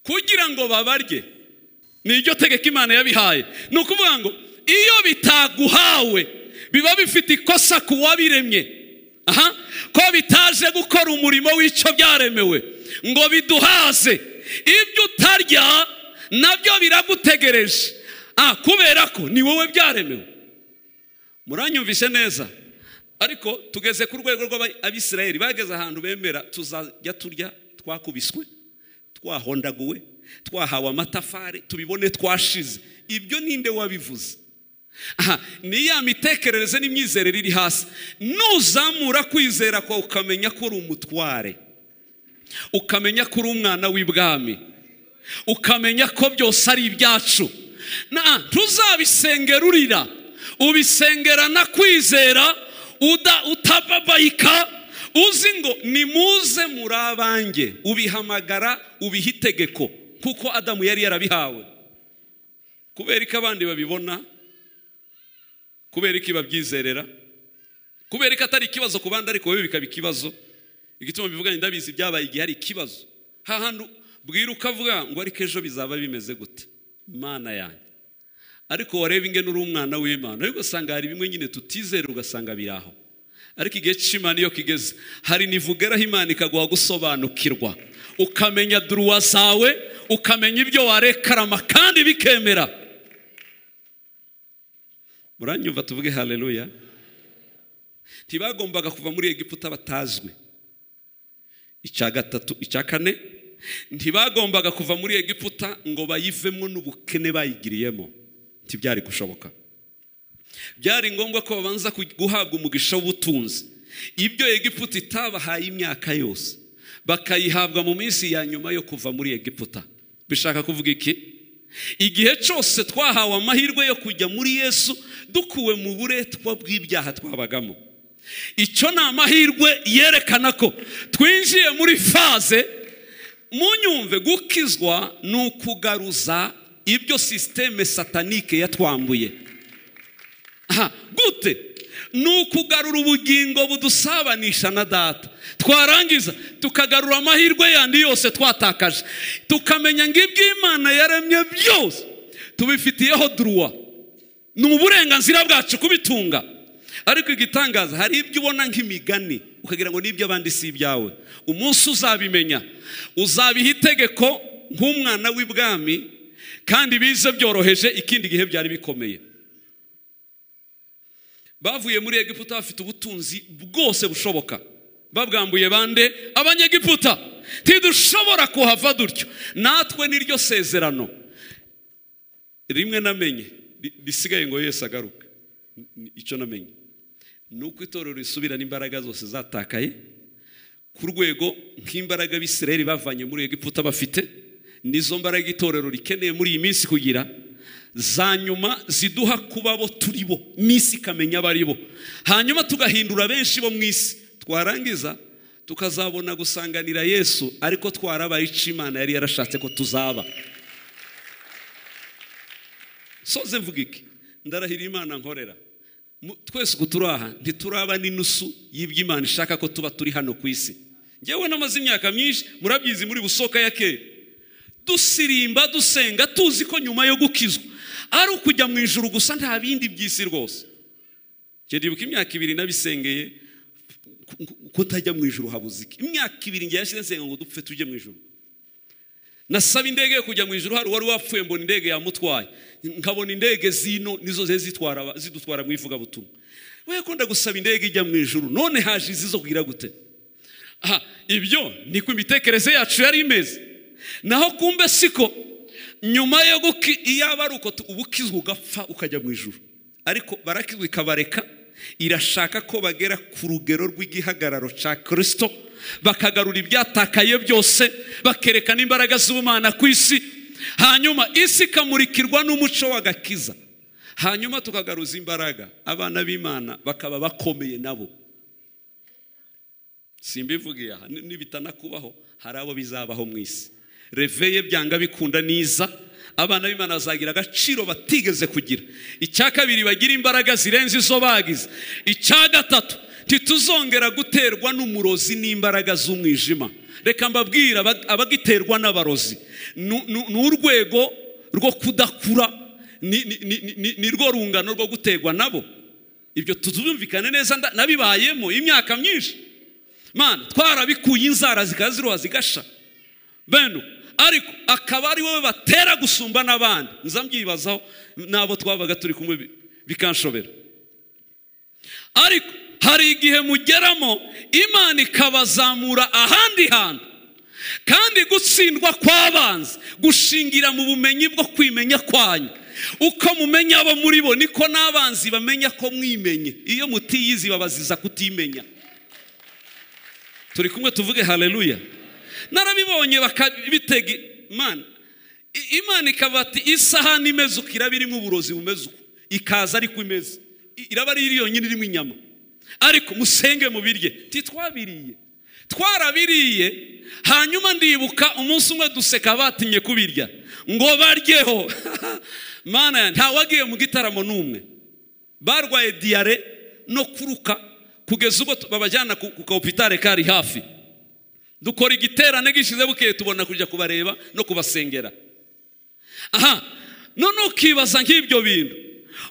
Speaker 1: kugira ngo babarye ni iryo tegeko imana yabihaye ni ukuvuga ngo iyo bitaguhawe biba bifite ikosa ku wabiremye aha ko bitaje gukora umurimo w'icyo byaremewe ngo biduhaze ibyo utarya nabyo biragutegereje ah kubera ko ni wowe byaremewe muranyumvise neza ariko tugeze ku rwego rw'abisirayeli bageze ahantu bemera tuzajya turya twakubiswe twahondaguwe twahawe amatafari tubibone twashize ibyo ninde wabivuze aha ni ya mitekerereze n'imyizerere iri hasi nuzamura kwizera kwawe ukamenya ko uri umutware ukamenya ko uri umwana w'ibwami ukamenya ko byose ari ibyacu na ntuzabisengera urira ubisengerana kwizera uda utababayika uzi ngo nimuze muri abanjye ubihamagara ubiha itegeko kuko adamu yari yarabihawe kubera ko abandi babibona kubera ko babyizerera kubera ko atari ikibazo ku bandi ariko wowe bikaba ikibazo igituma mbivuga ngo ndabizi byabaye igihe hari ikibazo hahandi bwira ukavuga ngo ariko ejo bizaba bimeze gute mana yanjye ariko wareba inge n'uri umwana w'imana ariko usanga hari bimwe nyine tutizera ugasanga biri aho ariko igihe cy'imana iyo kigeze hari nivugeraho imana ikaguha gusobanukirwa ukamenya duruwa zawe ukamenya ibyo warekarama kandi bikemera muranyumva tuvuge hareruya ntibagombaga kuva muri egiputa batazwi icya gatatu icya kane ntibagombaga kuva muri egiputa ngo bayivemo n'ubukene bayigiriyemo ntibyari gushoboka byari ngombwa ko babanza guhabwa umugisha w'ubutunzi ibyo egiputa itabahaye imyaka yose bakayihabwa mu minsi ya nyuma yo kuva muri egiputa bishaka kuvuga iki igihe cyose twahawe amahirwe yo kujya muri yesu dukuwe mu buretwa bw'ibyaha twabagamo icyo ni amahirwe yerekana ko twinjiye muri faze munyumve gukizwa ni ukugaruza ibyo sisiteme satanike yatwambuye aha gute ni ukugarura ubugingo budusabanisha na data twarangiza tukagarura amahirwe yandi yose twatakaje tukamenya ngo iby'imana yaremye byose tubifitiyeho duruwa ni uburenganzira bwacu kubitunga ariko igitangaza hari ibyo ubona nk'imigani ukagira ngo n'iby'abandi si ibyawe umunsi uzabimenya uzabiha itegeko nk'umwana w'ibwami kandi bize byoroheje ikindi gihe byari bikomeye bavuye muri egiputa bafite ubutunzi bwose bushoboka babwambuye bande abanyegiputa ntidushobora kuhava dutyo natwe niryo sezerano rimwe namenye risigaye ngo yose agaruke icyo namenye ni uko itorero risubirana imbaraga zose zatakaye ku rwego nk'imbaraga abisirayeli bavanye muri egiputa bafite nizo mbaraga itorero rikeneye muri iyi minsi kugira za nyuma ziduha kuba bo turi bo n'isi ikamenya abo ari bo hanyuma tugahindura benshi bo mu isi twarangiza tukazabona gusanganira yesu ariko twarabaye icyo imana yari yarashatse ko tuzaba soze mvuga iki ndarahira imana nkorera twese uko turi aha ntituraba n'inusu y'imana ishaka ko tuba turi hano ku isi ngewe namaze imyaka myinshi murabyizi muri busoka ya kera dusirimba dusenga tuzi ko nyuma yo gukizwa ari ukujya mu ijoro gusa nta bindi by'isi rwose ndibuka imyaka ibiri nabisengeye kutajya mu ijoro habuze iki imyaka ibiri ngiye yashyize nsenga ngo dupfe tujye mu ijoro nasaba indege yo kujya mu ijoro hari uwari wapfuye mbona indege yamutwaye nkabona indege zino nizo zitwara zidutwara mu ivugabutumwa we yakunda gusaba indege ijya mu ijoro none haje izi zo kugira gute aha ibyo ni ku imitekerereze yacu yari imeze naho kumbe siko nyuma yo iyaba ari uko uba ukizwa ugapfa ukajya mu ijoro ariko barakizwa ikabareka irashaka ko bagera ku rugero rw'igihagararo cya kirisito bakagarura ibyatakaye byose bakerekana imbaraga z'ubumana ku isi hanyuma isi ikamurikirwa n'umuco w'agakiza hanyuma tukagaruza imbaraga abana b'imana bakaba bakomeye nabo simbivugiye aha nibitanakubaho hari abo bizabaho mu isi reveye byanga bikunda niza abana b'imana bazagira agaciro batigeze kugira icya kabiri bagira imbaraga zirenze izo bagize icya gatatu ntituzongera guterwa n'umurozi n'imbaraga z'umwijima reka mbabwira abagiterwa n'abarozi ni urwego rwo kudakura ni rwo rungano rwo guterwa nabo ibyo tuzumvikane neza nabibayemo imyaka myinshi mana twarabikuye inzara zikaziruha zigasha bene ariko akaba ari wowe batera gusumba n'abandi nza mbyibazaho n'abo twabaga turi kumwe bikanshobera ariko hari igihe mugeramo imana ikabazamura ahandi hantu kandi gutsindwa kw'abanzi gushingira mu bumenyi bwo kwimenya kwanyu uko mumenya abo muri bo niko n'abanzi bamenya ko mwimenye iyo mutiyizi babaziza kutimenya turi kumwe tuvuge hareruya narabibonye bakabitega imana imana ikaba ati isahani imeze uko iraba irimo uburozi bumeze uko ikaza ariko imeze iraba ari yonyine irimo inyama ariko musenge mubirye ntitwabiriye twarabiriye hanyuma ndibuka umunsi umwe duseka batinye kubirya ngo baryeho mana ntawagiye mu gitaramo n'umwe barwaye diyare no kuruka kugeza ubwo babajyana ku kahopitare kari hafi dukora igiterane gishize bukeye tubona kujya kubareba no kubasengera aha none ukibaza nk'ibyo bintu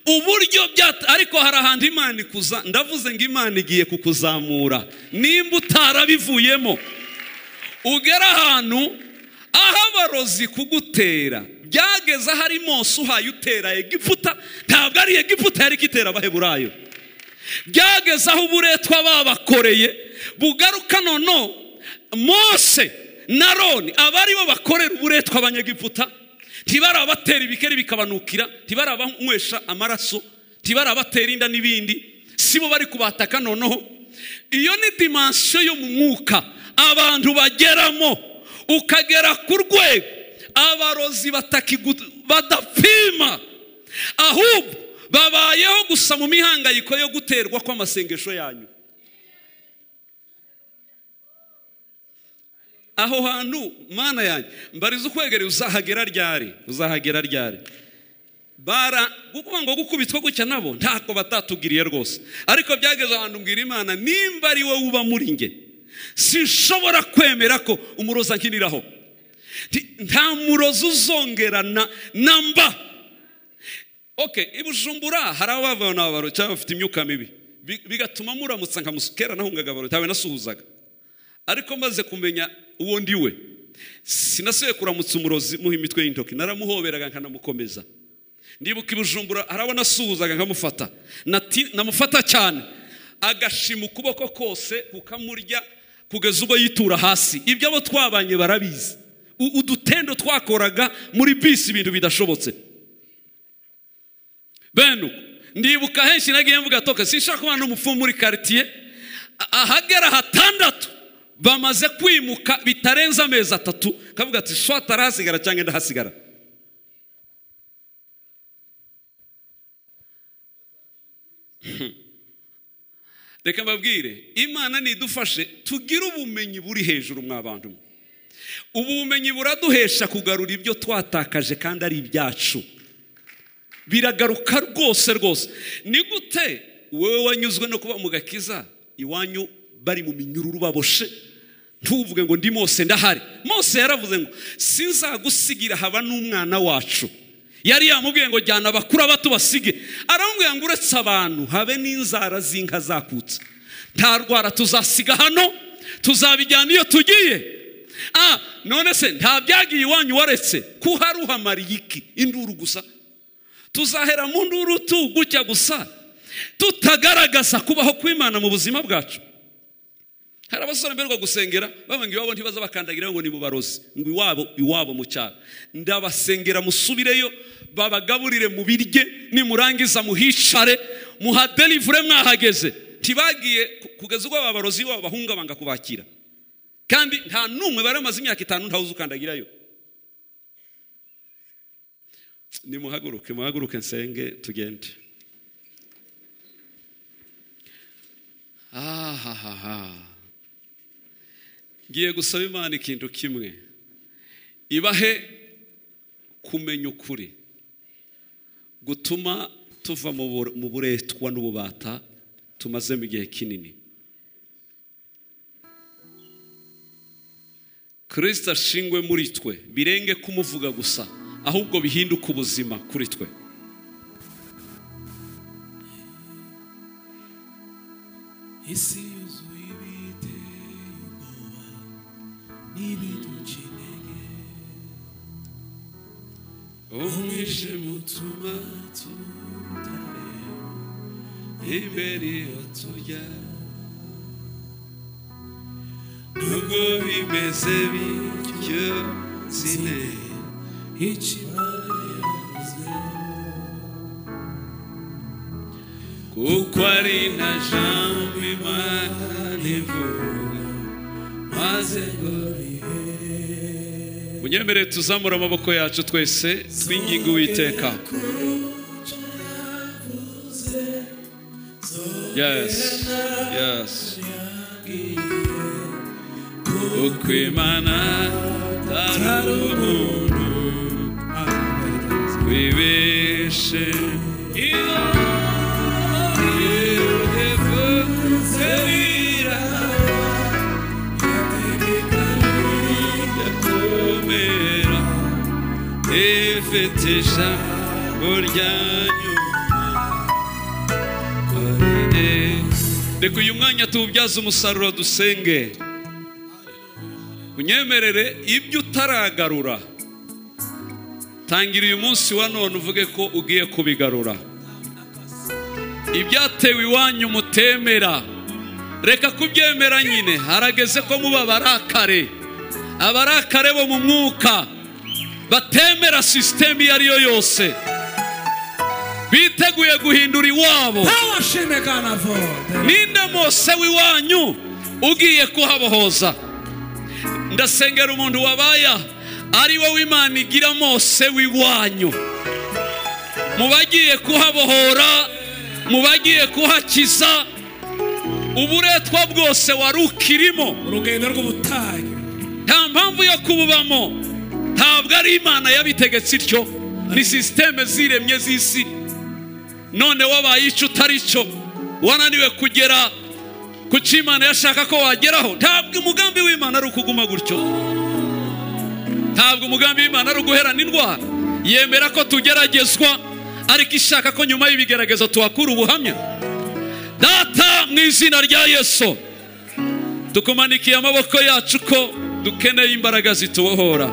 Speaker 1: uburyo byata ariko hari ahantu imana ikuza ndavuze ngo imana igiye kukuzamura nimba utarabivuyemo ugera ahantu aho abarozi kugutera byageze ahari mose uhaye utera egiputa ntabwo ari egiputa yari ikitera abaheburayo byageze aho uburetwa babakoreye bugaruka noneho mose na roni aba aribo bakorera uburetwa abanyegiputa ntibarabatera ibikeri bikabanukira ntibarabanywesha amaraso ntibarabatera inda n'ibindi si bo bari kubataka noneho iyo ni dimansiyo yo mu mwuka abantu bageramo ukagera ku rwego abarozi badapima ahubwo babayeho gusa mu mihangayiko yo guterwa kw'amasengesho yanyu aho hantu mana yanjye mbariza ukwegereye uzahagera ryari uzahagera ryari bara kuko ngo gukubitwa gutya nabo ntako batatubwiriye rwose ariko byageze ahantu mbwira imana nimba ari wowe uba muri nge sinshobora kwemera ko umuroza nkiniraho nta murozi uzongerana na mba oke ibujumbura hari abavana abaro cyangwa bafite imyuka mibi bigatuma muramutsa nkamusikera nahungaga abaro ntawe nasuhuzaga ariko maze kumenya uwo ndi we sinasubiye kuramutsa umurozi muha imitwe y'intoki naramuhoberaga nkanamukomeza ndibuka ibujumbura hari abo nasuhuzaga nkamufata namufata cyane agashima ukuboko kose kukamurya kugeza ubwo yitura hasi ibyo abo twabanye barabizi udutendo twakoraga muri bisi ibintu bidashobotse bene ndibuka henshi nagiye mvuga toka sinshaka kubana n'umupfumu muri karitsiye ahagera hatandatu bamaze kwimuka bitarenze amezi atatu kavuga ati shwa atarahasigara cyangwa ndahasigara reka mbabwire imana nidufashe tugire ubumenyi buri hejuru mw'abantu mwe ubu bumenyi buraduhesha kugarura ibyo twatakaje kandi ari ibyacu biragaruka rwose rwose ni gute wowe wanyuzwe no kuba mu gakiza iwanyu bari mu minyururu baboshe ntuvuge ngo ndi mose ndahari mose yaravuze ngo sinzagusigira haba n'umwana wacu yari yamubwiye ngo jyana abakuru abato basige aramubwira ngo uretse abantu habe n'inzara z'inka zakutse nta rwara tuzasiga hano tuzabijyana iyo tugiye ah none se nta byagiye iwanyu waretse ko haruhamariye iki induru gusa tuzahera mu nduru tugutya gusa tutagaragaza kubaho kw'imana mu buzima bwacu hari abasore mberwa gusengera bavuga ngo iwabo ntibaza bakandagira ngo ni mu barozi ngo iwabo iwabo mu cyaro ndabasengera musubireyo babagaburire mu birye nimurangiza muhicare muhaderivure mwahageze ntibagiye kugeza ubwo abarozi babo bahunga banga kubakira kandi nta n'umwe baramaze imyaka itanu ntawuzi ukandagirayo nimuhaguruke muhaguruke nsenge tugende ahahaha ngiye gusaba imana ikintu kimwe ibahe kumenya ukuri gutuma tuva mu buretwa n'ububata tumazemo igihe kinini kirisita ashingwe muri twe birenge kumuvuga gusa ahubwo bihinduka ubuzima kuri twe
Speaker 2: isi yuzuye ibiteye ubwoba n'ibidukeneye umwijima utuma tutareba imbere iyo tujya nubwo bimeze bityo zine ikimana yavuze kuko ari na jambo imana ivuga maze ngo bihe
Speaker 1: munyemerere tuzamura amaboko yacu twese twinginga uwiteka yes yes
Speaker 2: kuko imana atari umuntu wibeshe iyo yevutse biraba yategeka ndakomera ifite ijambo rya nyuma
Speaker 1: reka uyu mwanya tuwubyaze umusaruro dusenge unyemerere ibyo utaragarura tangira uyu munsi wa none uvuge ko ugiye kubigarura ibyatewe iwanyu mutemera reka kubyemera nyine harageze ko muba abarakare abarakare bo mu mwuka batemera sisiteme iyo ari yo yose biteguye guhindura iwabo
Speaker 2: Abashime Ghana vote.
Speaker 1: ninde mose w'iwanyu ugiye kuhabohoza ndasengera umuntu wabaya ari we w'imana igira mose w'iwanyu mu bagiye kuhabohora mu bagiye kuhakiza uburetwa bwose wari ukirimo
Speaker 2: Urugendo rw'ubutayu.
Speaker 1: nta mpamvu yo kububamo ntabwo ari imana yabitegetse ityo ni sisiteme ziremye z'isi none wabaye icyo utari cyo wananiwe kugera ku cyo imana yashaka ko wageraho ntabwo umugambi w'imana ari ukuguma gutyo ntabwo umugambi w'imana ari uguherana indwara yemera ko tugeragezwa ariko ishaka ko nyuma y'ibigerageza tuhakura ubuhamya data mu izina rya yesu tukumanikiye amaboko yacu ko dukeneye imbaraga zitubohora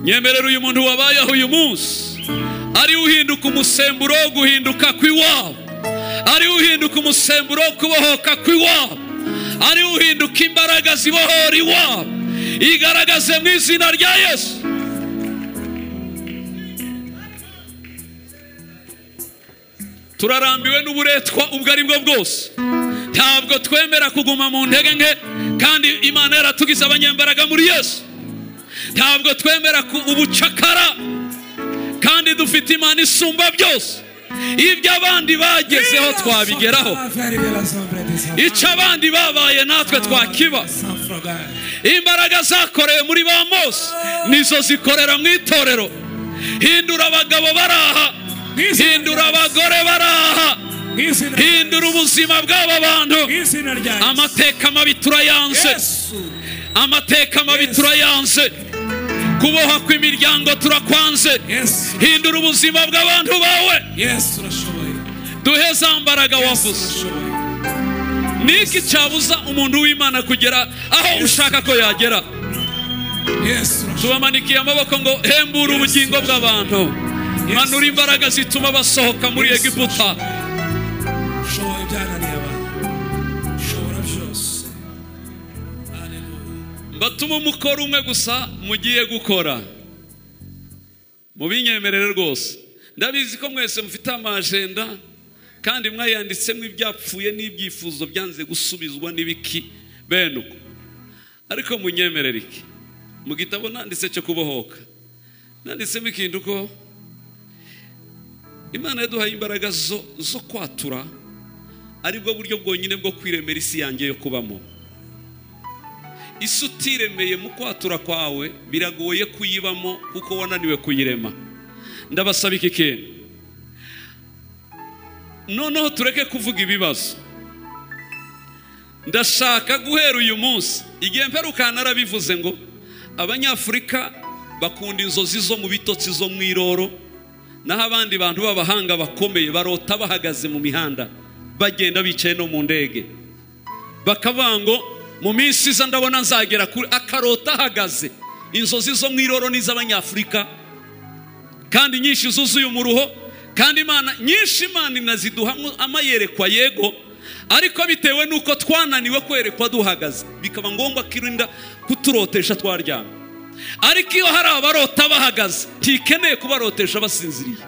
Speaker 1: nyemerera uyu muntu wabayeho uyu munsi ari uhinduka umusemburo wo guhinduka kw'iwabo ari uhinduka umusemburo wo kubohoka kw'iwabo ari uhinduka imbaraga zibohora iwabo igaragaze mu izina rya yesu turarambiwe n'uburetwa ubwo ari bwo bwose ntabwo twemera kuguma mu ntege nke kandi imana yaratugize abanyembaraga muri yesu ntabwo twemera ku- ubucakara kandi dufite imana isumba byose ibyo abandi bagezeho twabigeraho icyo abandi babaye natwe twakiba imbaraga zakorewe muri ba mose nizo zikorera mu itorero hindura abagabo baraha hindura abagore baraha hindura ubuzima bw'aba bantu
Speaker 2: izina rya
Speaker 1: amateka mabi turayanze
Speaker 2: Yesu.
Speaker 1: amateka mabi
Speaker 2: Yes.
Speaker 1: turayanze kuboha kw'imiryango turakwanze
Speaker 2: Yesu.
Speaker 1: hindura ubuzima bw'abantu bawe
Speaker 2: Yesu urashoboye.
Speaker 1: duhe za mbaraga
Speaker 2: Yesu
Speaker 1: wavuze
Speaker 2: urashoboye.
Speaker 1: ni iki cyabuza umuntu w'imana kugera aho ushaka ko yagera
Speaker 2: Yesu urashoboye.
Speaker 1: tubamanikiye amaboko ngo hembura ubugingo bw'abantu manura imbaraga zituma basohoka muri
Speaker 2: Yes.
Speaker 1: egiputa
Speaker 2: Show ibyananiye abantu. Shobora byose. Hallelujah.
Speaker 1: batume umukoro umwe gusa mugiye gukora mubinyemerere rwose ndabizi ko mwese mufite amajenda kandi mwayanditsemo ibyapfuye n'ibyifuzo byanze gusubizwa n'ibiki bene uko ariko munyemerere iki mu gitabo nanditse cyo kubohoka nanditsemo ikintu ko imana yaduhaye imbaraga zo, zo kwatura aribwo buryo bwonyine bwo kwiremera isi yanjye yo kubamo isi utiremeye mu kwatura kwawe biragoye kuyibamo kuko wananiwe kuyirema ndabasaba iki kintu noneho tureke kuvuga ibibazo ndashaka guhera uyu munsi igihe mperuka narabivuze ngo abanyafurika bakunda inzozi zo mu bitotsi zo mu iroro naho abandi bantu b'abahanga bakomeye barota bahagaze mu mihanda bagenda bicaye no mu ndege bakavuga ngo mu minsi iza ndabona nzagera kuri akarota ahagaze inzozi zo mu iroro n'iz'abanyafurika kandi nyinshi zuzuye umuruho kandi imana nyinshi imana inaziduha amayerekwa yego ariko bitewe n'uko twananiwe kwerekwa duhagaze bikaba ngombwa ko irinda kuturotesha twaryamye ariko iyo hari abarota bahagaze ntikeneye kubarotesha basinziriye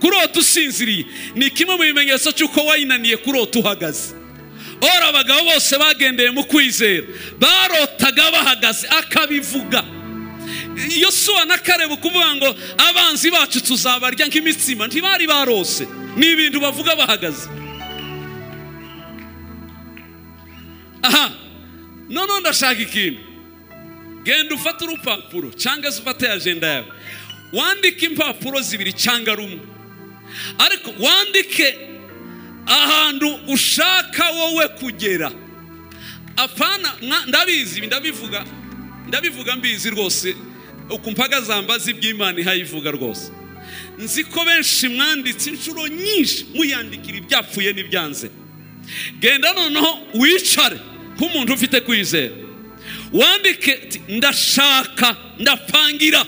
Speaker 1: kurota usinziriye ni kimwe mu bimenyetso cy'uko wayinaniye kurota uhagaze ora abagabo bose bagendeye mu kwizera barotaga bahagaze akabivuga iyo suwa na kareba ukuvuga ngo abanzi bacu tuzabarya nk'imitsima ntibari barose ni ibintu bavuga bahagaze aha noneho ndashaka ikintu genda ufate urupapuro cyangwa se ufate ajenda yawe wandike impapuro zibiri cyangwa rumwe ariko wandike ahantu ushaka wowe kugera apana mwa- ndabizi ibi ndabivuga ndabivuga mbizi rwose uku mpagazambazi by'imana ihayivuga rwose nzi ko benshi mwanditse inshuro nyinshi muyandikira ibyapfuye n'ibyanze genda noneho wicare nk'umuntu ufite kwizera wandike uti, ndashaka ndapangira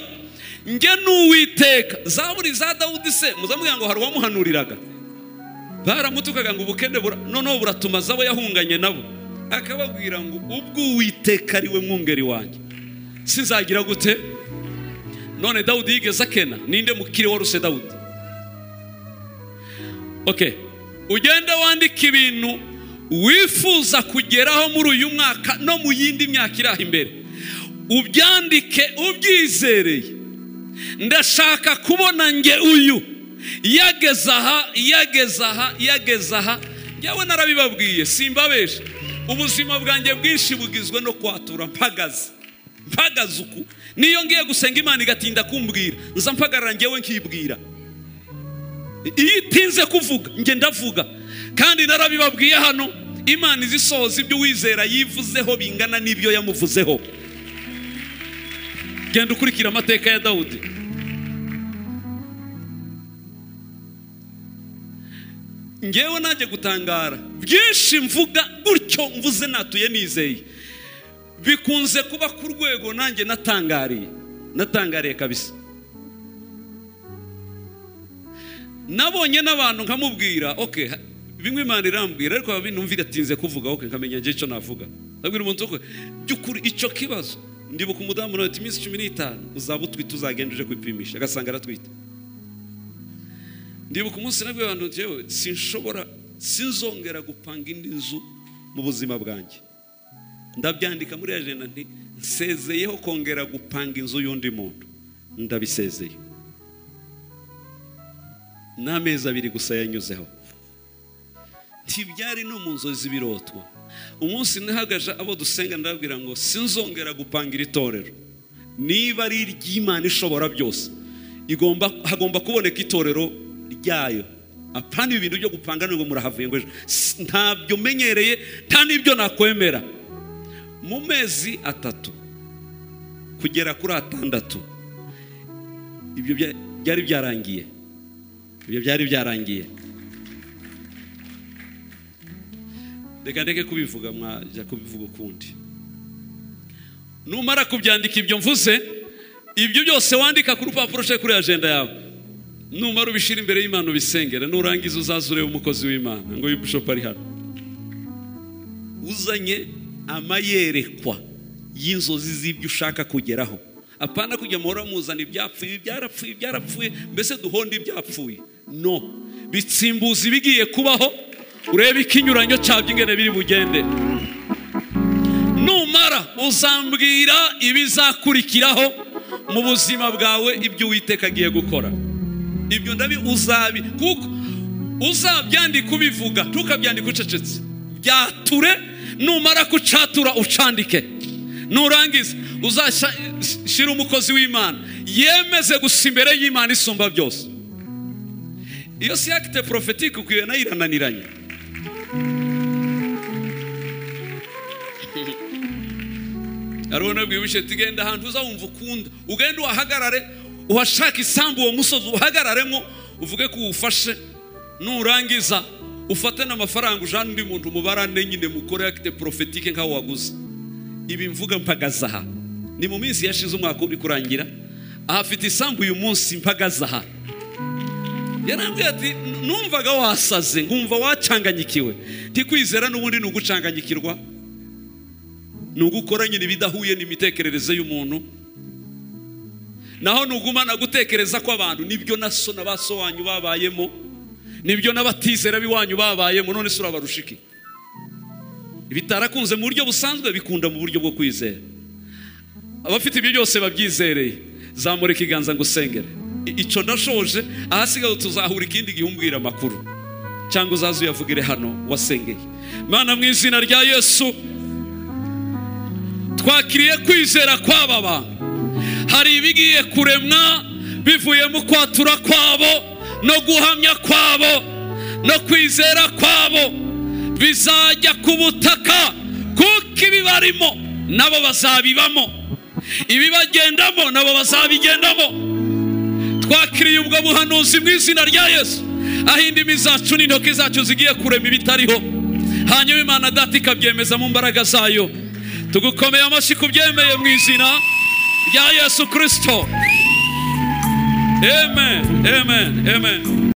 Speaker 1: njye n'uwiteka zaburi za dawudi se muzamubwira ngo hari uwamuhanuriraga baramutukaga ngo ubukene bura- noneho buratuma zabo yahunganye nabo akababwira ngo ubwo uwiteka ari we mwungeri wanjye sinzagira gute none dawudi yigeze akena ninde mukire waruse dawudi okay ugenda wandika ibintu wifuza kugeraho muri uyu mwaka no mu yindi myaka iraha imbere ubyandike ubyizereye ndashaka kubona nge uyu yageze aha yageze aha yageze aha njyewe narabibabwiye simbabesha ubuzima bwanjye bwinshi bugizwe no kwatura mpagaze mpagaze uku niyo ngiye gusenga imana igatinda kumbwira nza mpagarara njyewe nkibwira iyo itinze kuvuga njye ndavuga kandi narabibabwiye hano imana izi isohoza ibyo uwizera yivuzeho bingana n'ibyo yamuvuzeho genda ukurikira amateka ya dawudi ngewe najya gutangara byinshi mvuga gutyo mvuze natuye nizeye bikunze kuba ku rwego nanjye natangariye natangariye kabisa nabonye n'abantu nkamubwira ok bimwe imana irambwira ariko binumvira atinze kuvuga ok nkamenya njye icyo navuga ndabwira umuntu ko by'ukuri icyo kibazo ndibuka umudamu nawe ati iminsi cumi n'itanu uzaba utwite uzagenda uje kwipimisha agasanga aratwite ndibuka umunsi nabwo abantu njyewe sinshobora sinzongera gupanga indi nzu mu buzima bwanjye ndabyandika muri ajenda nti nsezeyeho kongera gupanga inzu y'undi muntu ndabisezeye n'amezi abiri gusa yanyuzeho ntibyari no mu nzozi birotwa umunsi nahagaje abo dusenga ndababwira ngo sinzongera gupanga iri torero niba ari iry'imana ishobora byose igomba hagomba kuboneka itorero ryayo apana ibi bintu byo gupanga nubwo murahavuye ngo ejo S- ntabyo menyereye nta n'ibyo nakwemera mu mezi atatu kugera kuri atandatu ibyo bya- byari byarangiye ibyo byari byarangiye reka ndeke kubivuga mwajya kubivuga ukundi numara kubyandika ibyo mvuze ibyo byose wandika ku rupapuro cyangwa kuri ajenda yawe numara ubishyira imbere y'imana ubisengera nurangiza uzaza urebe umukozi w'imana ngo uyu bishop ari hano uzanye amayerekwa y'inzozi z'ibyo ushaka kugeraho apana kujya muhora muzana ibyapfuye ibi byarapfuye ibi byarapfuye mbese duhonda ibyapfuye no bitsimbuza ibigiye kubaho urebe ikinyuranyo cyabyo ingene biri bugende numara uzambwira ibizakurikiraho mu buzima bwawe ibyo uwiteka agiye gukora ibyo ndabi uzabi kuko uzabyandika ubivuga ntukabyandika ucecetse byature numara kucatura ucandike nurangiza uzashyira umukozi w'imana yemeze gusa imbere y'imana isumba byose iyo si akite porofetike ukwiye nayo irananiranye arabona bwibushye tugenda ahantu uzawumva ukunda ugenda uhahagarare uhashaka isambu uwo musozi uhagararemo uvuge ko uwufashe nurangiza ufate n'amafaranga ujane undi muntu mubarane nyine mukore akite porofetike nk'aho waguze ibi mvuga mpagaze aha ni mu minsi yashize umwaka uri kurangira ahafite isambu uyu munsi mpagaze aha yarambwiye ati numvaga wasaze nkumva wacanganyikiwe ntikwizera n'ubundi ni ugucanganyikirwa ni ugukora nyine ibidahuye n'imitekerereze y'umuntu naho ntugumana gutekereza kw'abantu nibyo na so na ba so wanyu babayemo nibyo n'abatizera b'iwanyu babayemo none se urabarusha iki bitarakunze mu buryo busanzwe bikunda mu buryo bwo kwizera abafite ibyo byose babyizereye zamura ikiganza ngo usengere I- ico ndashoje ahasigaye tuzahura ikindi gihe umbwira amakuru cyangwa uzaze uyavugire hano wasengeye mana mu izina rya yesu twakiriye kwizera kw'aba bantu hari ibigiye kuremwa bivuye mu kwatura kwabo no guhamya kwabo no kwizera kwabo bizajya ku butaka kuko ibibarimo nabo bazabibamo ibibagendamo nabo bazabigendamo twakiriye ubwo buhanuzi mu izina rya yesu aho indimi zacu n'intoki zacu zigiye kurema ibitariho hanyuma imana data ikabyemeza mu mbaraga zayo tugukomeye amashyi kubyemeye mu izina rya yesu kirisito amen amen amen